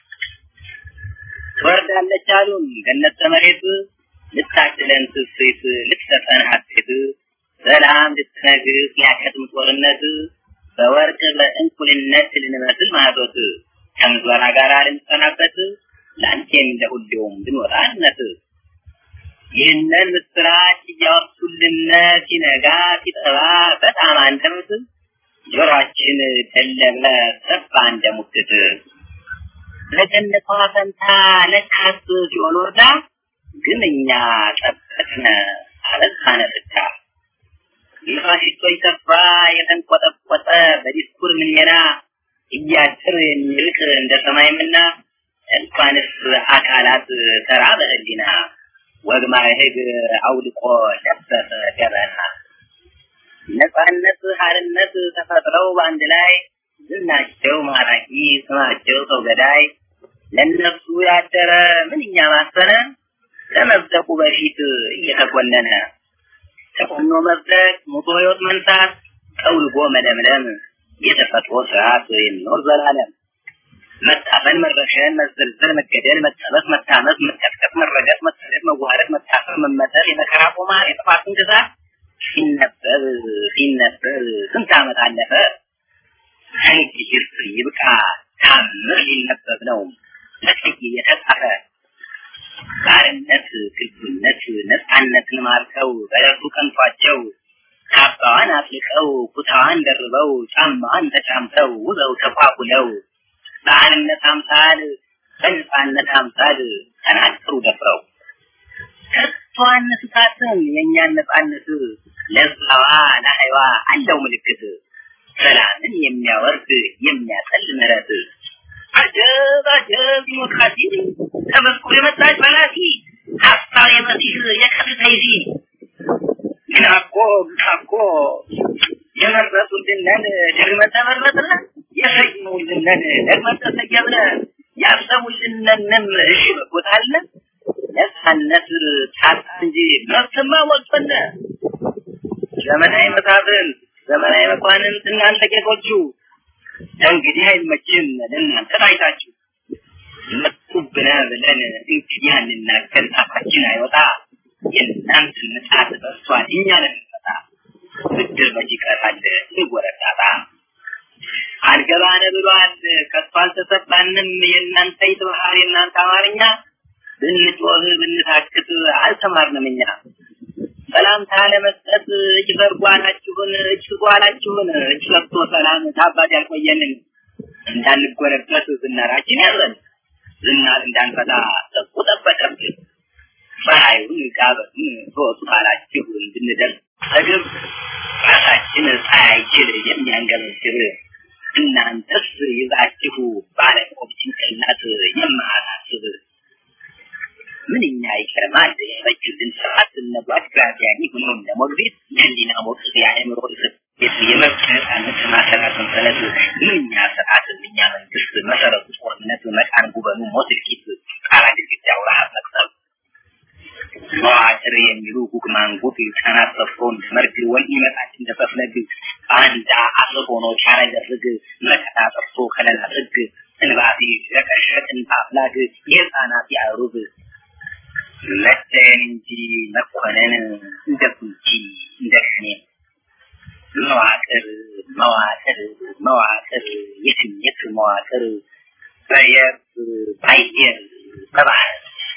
ትወርዳለች አሉን ገነት መሬት ልታድለን ትስት ልትሰጠን ሀሴት ሰላም ልትነግስ ሊያከትም ጦርነት በወርቅ በእንኩልነት ልንመስል ማቶት ከምዝበራ ጋር ልንሰናበት ለአንቴም ለሁሌውም ብንወጣነት ይህንን ምስራች እያወሱልን ሲነጋ ሲጠባ በጣም አንደበት ጆሮአችን ደለበ ሰፋ እንደ ሙክት ለገነቷ ፈንታ ለካስ ሲሆን ወርዳ ግን እኛ ጠበቅነ አበዛነ ፍታ የፋሽስቶች ተስፋ የተንቆጠቆጠ በዲስኩር ምንየና እያጭር የሚርቅ እንደ ሰማይምና እንኳንስ አካላት ተራ በህሊና ወግ ማዕረግ አውልቆ ለበሰ ገበና ነፃነት ሀርነት ተፈጥረው በአንድ ላይ ዝናቸው ማራኪ ስማቸው ሰው ገዳይ ለነፍሱ ያደረ ምንኛ ማሰነ ከመብደቁ በፊት እየተኮነነ ተኮኖ መብደቅ ሙቶ ህይወት መንሳት ጠውልጎ መለምለም የተፈጥሮ ስርዓት የሚኖር ዘላለም መታፈን፣ መረሸን፣ መዘልዘል፣ መገደል፣ መጠበስ፣ መታመስ፣ መቀጥቀጥ፣ መረገጥ፣ መሰደድ፣ መዋረድ፣ መታፈር፣ መመተር፣ የመከራ ቁማር፣ የጥፋትን ግዛት ሲነበብ ሲነበብ ስንት ዓመት አለፈ። እንግዲህ ይብቃ ታምር ሊነበብ ነው በቀይ የተጻፈ ባርነት፣ ግልብነት፣ ነፃነትን ማርከው በረቱ ቀንቷቸው ካባዋን አፍልቀው ኩታዋን ደርበው ጫማዋን ተጫምተው ውበው ተኳኩለው በአንድነት አምሳል በነፃነት አምሳል ተናገሩ ደፍረው ከቶ አንስታትም የእኛን ነፃነት ለዛዋ ለሀይዋ አለው ምልክት ሰላምን የሚያወርድ የሚያጠል ምሕረት አጀብ አጀብ ዲሞክራሲ ተመስኮ የመጣች በላሲ ሀሳብ የመሲህ የቀጥታ ይዚ ግና እኮ ግና እኮ የመረጡልንን ደግመን ተመረጥን የሰየሙልንን ደግመን ተሰየምን ያሰቡልንንም እሺ በጎታለን ነፃነት ታጣ እንጂ መብትማ ሞልቶነ ዘመናዊ መሳፍንት ዘመናዊ መኳንንት እናንተ ጌቶቹ እንግዲህ አይመችም ለእናንተ ታይታችሁ መጡብነ ብለን እንግዲህ አንናገር ጣፋችን አይወጣ የእናንተ ምጣት በስቷል እኛ ለንመጣ ብድር መች ይቀራል ይወረዳታ አልገባነ ብሏል ከቶ አልተሰባንም የእናንተ ይትባህር የእናንተ አማርኛ ብንጮህ ብንታክት አልተማርንም እኛ ሰላምታ ለመስጠት እጅ ዘርጓላችሁን እጅ ጓላችሁን እጅ ሰጥቶ ሰላም ታባት ያልቆየንን እንዳንጎለበት ዝናራችን ያዘን ዝናር እንዳንፈታ ጠቁ ጠበቀብን ፀሐዩን ጋበቱን ተወጡ ካላችሁ እንድንደርስ ተግብ ራሳችን ሳያይችል የሚያንገበግብ እናንተስ ይዛችሁ ባለቆብ ጭንቅላት የማያሳስብ ምንኛ ይገርማል የፈጁልን ስርዓት እነጓድ ግራዚያኒ ሆኖ ለሞግዚት የህሊና ሞቅስ የአእምሮ እስር የመብት ነፃነት ማሰራት ሰንሰለት ምንኛ ስርዓት ምንኛ መንግስት መሰረቱ ጦርነት መቃን ጉበኑ ሞት እልቂት ጣራ ግድግዳው ረሀብ መቅሰብ መዋቅር የሚሉ ጉግ ማንጉት ህፃናት ሰፍሮን መርግ ወን ይመጣች እንደፈፍለግ አንዳ አስር ሆኖ ቻረ ደርግ መከታ ጠፍቶ ከለላ ጥግ እንባቢ ረቀሸቅን በአፍላግ የህፃናት ያሩብ መደን እንጂ መኮነን እንደ ኩንቺ እንደ ከኔ መዋቅር መዋቅር መዋቅር የትኝት መዋቅር በየብስ በአየር በባህር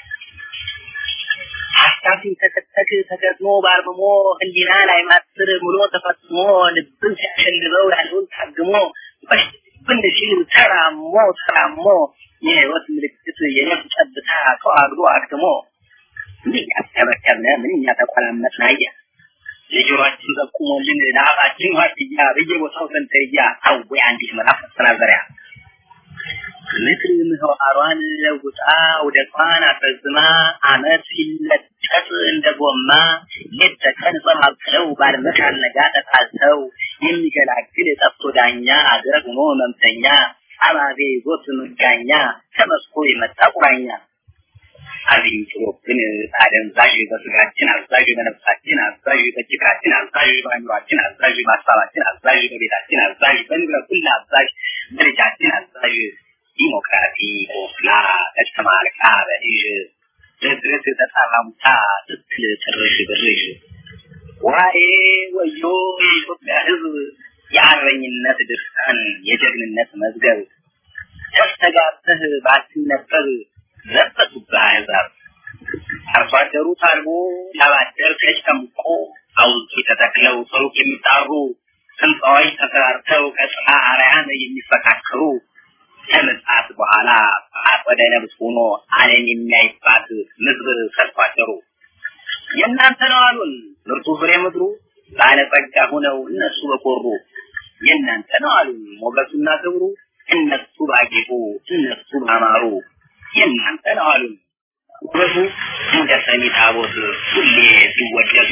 ሀሳብ ሲንተከተክ ተገጥሞ ባርምሞ ህሊና ላይ ማስር ሙሎ ተፈጽሞ ልብን ሲያሸልበው ያለውን ታግሞ ብን ሲል ተራሞ ተራሞ የህይወት ምልክት የነፍስ ጠብታ ተዋግዶ አክትሞ ምንኛ ተበከብነ ምንኛ ተቆላመጥን አየ የጆሮአችን ጠቁሞልን ለአፋችን ዋርድያ በየቦታው ሰንተርያ አዌ አንዲት ምዕራፍ መሰናዘሪያ ምድር ምህዋሯን ለውጣ ውደቷን አስረዝማ አመት ሲለጠጥ እንደ ጎማ ሌት ተቀን ጸማብለው ባድመት አልነጋ ተጣልተው የሚገላግል ጠፍቶ ዳኛ አገር ሆኖ መምተኛ አባቤ ይዞት መጋኛ ተመስኮ የመጣ ቁራኛ አብይ ጥሎብን አደንዛዥ በስጋችን አዛዥ በነፍሳችን አዛዥ በጭቃችን አዛዥ በአእምሯችን አዛዥ በሀሳባችን አዛዥ በቤታችን አዛዥ በንብረት ሁሉ አዛዥ በልጃችን አዛዥ ዲሞክራሲ ቆስላ ተጨማልቃ በልጅ ድርድርት ተጣራሙታ ስትል ጥርሽ ብርሽ ዋዬ ወዮ የኢትዮጵያ ሕዝብ የአርበኝነት ድርሳን የጀግንነት መዝገብ ተስተጋብተህ ባትነበብ ዘበቱብህ አሕዛብ አርሶ አደሩ ታልቦ ላባደር ተጨምቆ አውልቂ ተተክለው ሰሩቅ የሚጣሩ ህንፃዎች ተሰራርተው ከጽርሐ አርያም የሚፈካከሩ ከምጽአት በኋላ አጸደ ነብስ ሆኖ ዓለም የሚያይባት ምድር ሰርቶ አደሩ። የእናንተ ነው አሉን ምርጡ ፍሬ ምድሩ ባለጸጋ ሆነው እነሱ በኮሩ የእናንተ ነው አሉን ሞገሱና ክብሩ እነሱ ባጌጡ እነሱ ባማሩ የእናንተ ነው አሉን ውበቱ እንደ ሰሚ ታቦት ሁሌ ሲወደሱ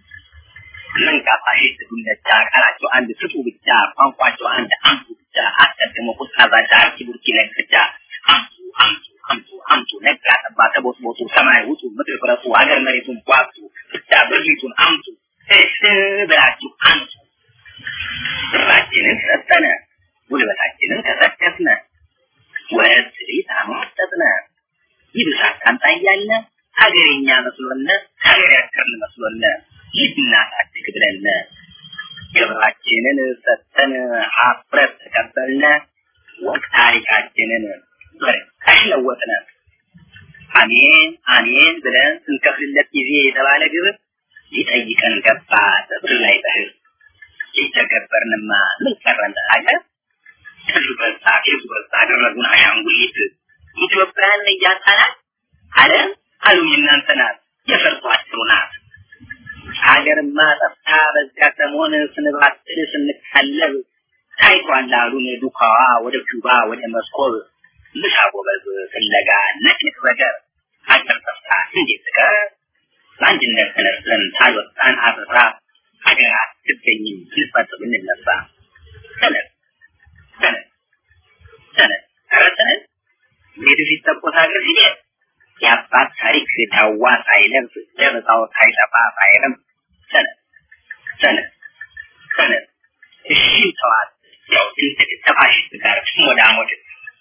መንቃፋሽ ዱለቻ ቃላቸው አንድ ስጡ ብቻ ቋንቋቸው አንድ አምጡ ብቻ አስቀድሞ ቁጣ ዛቻ አርኪ ቡርኪ ለግቻ አምጡ አምጡ አምጡ አምጡ ነጋ ጠባ ተቦስቦሱ ሰማይ ውጡ ምድር ፍረሱ ሀገር መሬቱን ቧጡ ብቻ ብሪቱን አምጡ እህ ብላችሁ አምጡ ብራችንን ሰጠነ ጉልበታችንን ተሰከስነ ወት ቤት አሟጠጥነ ይብሳት ካምጣ እያለ ሀገሬኛ መስሎነ ሀገር ያከርን መስሎነ ልናሳድግ ብለን ግብራችንን ሰጥተን ሀፍረት ተቀበልነ ወቅ ታሪካችንን በርካሽ ለወጥነ አሜን አሜን ብለን ስንከፍልለት ጊዜ የተባለ ግብር ሊጠይቀን ገባ በብር ላይ በህር የተገበርንማ ምን ቀረን ሀገር ብዙ በዛ ብዙ በዛ አደረጉን አሻንጉሊት ኢትዮጵያን እያጣናት አለም አሉኝ እናንተ ናት የፈርቷችሁ ናት ሀገርማ ጠፍታ በዚያ ሰሞን ስንባትል ስንካለብ ታይቷል አሉን ዱካዋ ወደ ኪውባ ወደ መስኮብ ምሳ ጎበዝ ፍለጋ ነጭንቅ በገር ሀገር ጠፍታ እንዴት ትቀር በአንድነት ተነስተን ታልወጣን አበራ ሀገር አትገኝም ስንፈጥ ብንነሳ ተነስ ተነስ ተነስ ኧረ ተነስ ቤቱ ሲተኮስ ሀገር ሲሄድ የአባት ታሪክ ዳዋ ሳይለብስ ደብዛው ሳይጠፋ ሳይረም ተነስ ተነስ ተነስ እሺ ተዋት ያው ትንትቅ ተፋሽስት ጋር ሞዳሞድ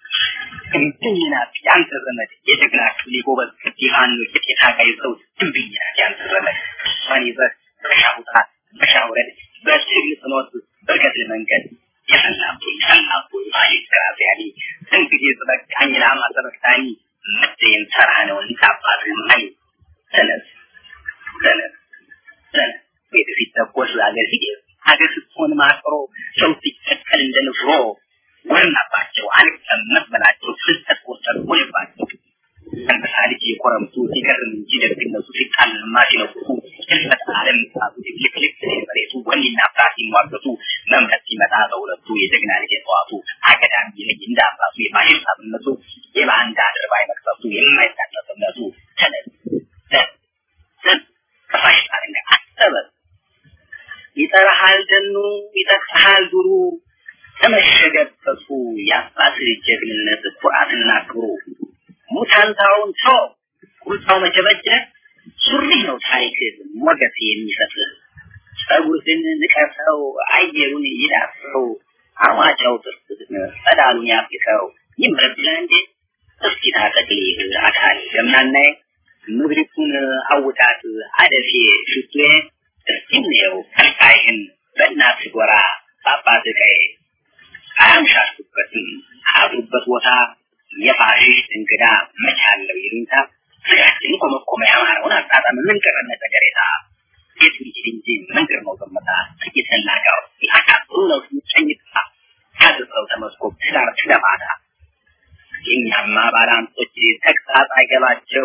እምብኝናት ያንተ ዘመድ የጀግናችሁ ሊጎበዝ ከዲሃኑ የጤታ ጋይዘው እምብኝናት ያንተ ዘመድ እሷን ይዘህ በሻውጣ በሻውረድ በትግል ፍኖት በገድል መንገድ የሰላቡ የሰላቡ ባሊት ከራዚያኒ እንግዲህ በቃኝ ላማ ተበክታኒ መደየም ተራ ነው እንታባት ማይ ተነስ ተነስ ተነስ ቤት ሲተኮስ ሀገር ሲሄድ ሀገር ስትሆን ማቅሮ ሰው ሲተከል እንደ ንፍሮ ወርናባቸው አልቀመጥ በላቸው ፍልጠት ቆጠር ወይባቸው አንበሳ ልጅ የኮረምቱ ሲገርም እንጂ ደግነቱ ሲጣልማ ሲነቁቱ ህልፈት አለም ሳቱ ልክልክ መሬቱ ወኔና ፍርሃት ሲሟገቱ መምረት ሲመጣ በሁለቱ የጀግና ልጅ የጠዋቱ አገዳም ይለይ እንደ አባቱ የፋሽስት አብነቱ የባንዳ አድርባይ መቅሰፍቱ የማይታጠፍነቱ ተነስ ተነስ ከፋሽስት አርነት አሰበ ይጠራሃል ደኑ ይጠቅሰሃል ዱሩ ተመሸገበቱ የአባት ጀግንነት ኩራትና ክብሩ ሙታንታውን ሰው ቁጣው መቸበጀ ሱሪ ነው ታሪክ ሞገስ የሚሰጥ ጸጉርህን ንቀሰው አየሩን ይዳሰው አዋጫው ጥርስህን ጸዳሉን ያፍሰው ይመረብላ እንዴ እስኪ ታጠቅልህ አካል ገምናናዬ ምድሪቱን አውጣት አደፌ ሽቱዬ እስኪ እንየው ከልካይህን በእናት ጎራ በአባት ቀይ አያምሻሹበትም አያድሩበት ቦታ የፋሽስት እንግዳ መቻለው ይሉኝታ ስጋችን ኮመኮመ ያማረውን አጣጣም ምን ቀረነ ተገሬታ ቤቱ ይችል እንጂ መንገድ ነው ዘመታ ጥቂት ናጋው ያቃጥሉ ነው ጨኝታ ካድርሰው ተመስኮብ ትዳር ትለማታ የኛማ ባላንጦች ተግሳጽ አይገባቸው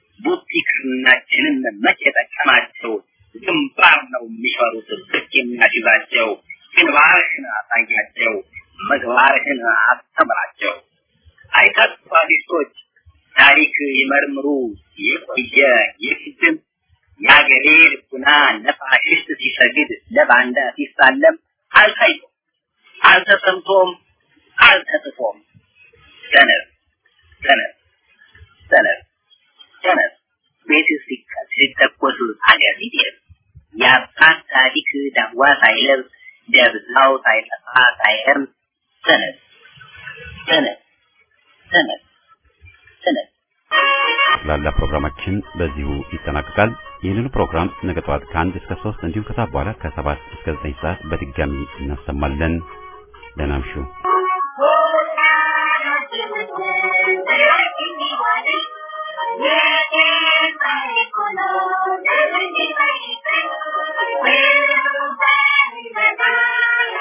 ቡቲክናችንን መቼ ጠቀማቸው ግንባር ነው የሚፈሩት ብቅ የሚያስይዛቸው ግንባርህን አሳያቸው ምግባርህን አስተምራቸው አይታችሁ አዲሶች ታሪክ ይመርምሩ የቆየ የፊትም የአገሬ ልቡና ለፋሽስት ሲሰግድ ለባንዳ ሲሳለም አልታይቶም አልተሰምቶም አልተጽፎም ተነስ ተነስ ተነስ ተነስ ቤት ሲተኮስ አገር ሲሄድ የአባት ታሪክ ዳዋ ሳይለብስ ደብዛው ሳይጠፋ ሳይርም ተነስ ተነስ ተነስ ተነስ ላላ ፕሮግራማችን በዚሁ ይጠናቀቃል። ይህንኑ ፕሮግራም ነገ ጠዋት ከአንድ እስከ ሶስት እንዲሁም ከሰዓት በኋላ ከሰባት እስከ ዘጠኝ ሰዓት በድጋሚ እናሰማለን። ደህና እምሹ። Thank you.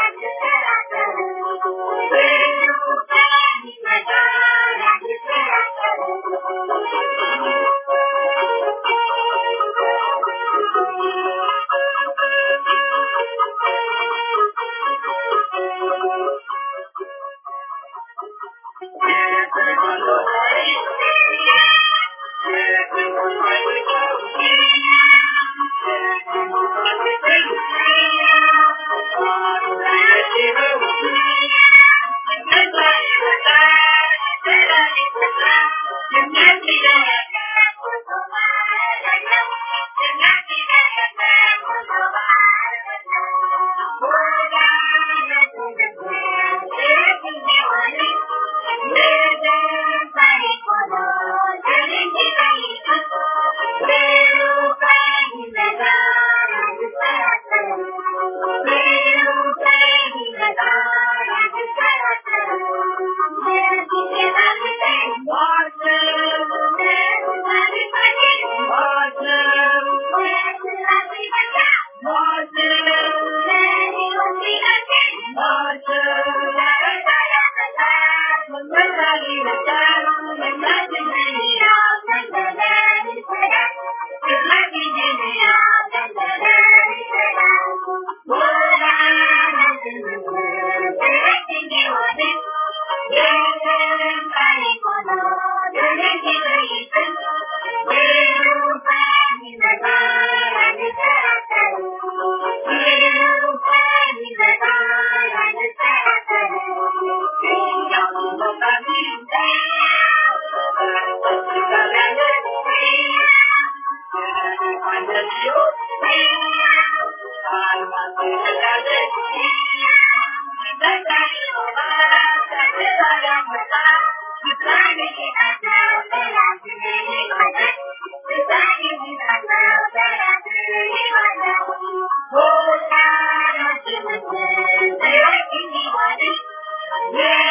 Yeah.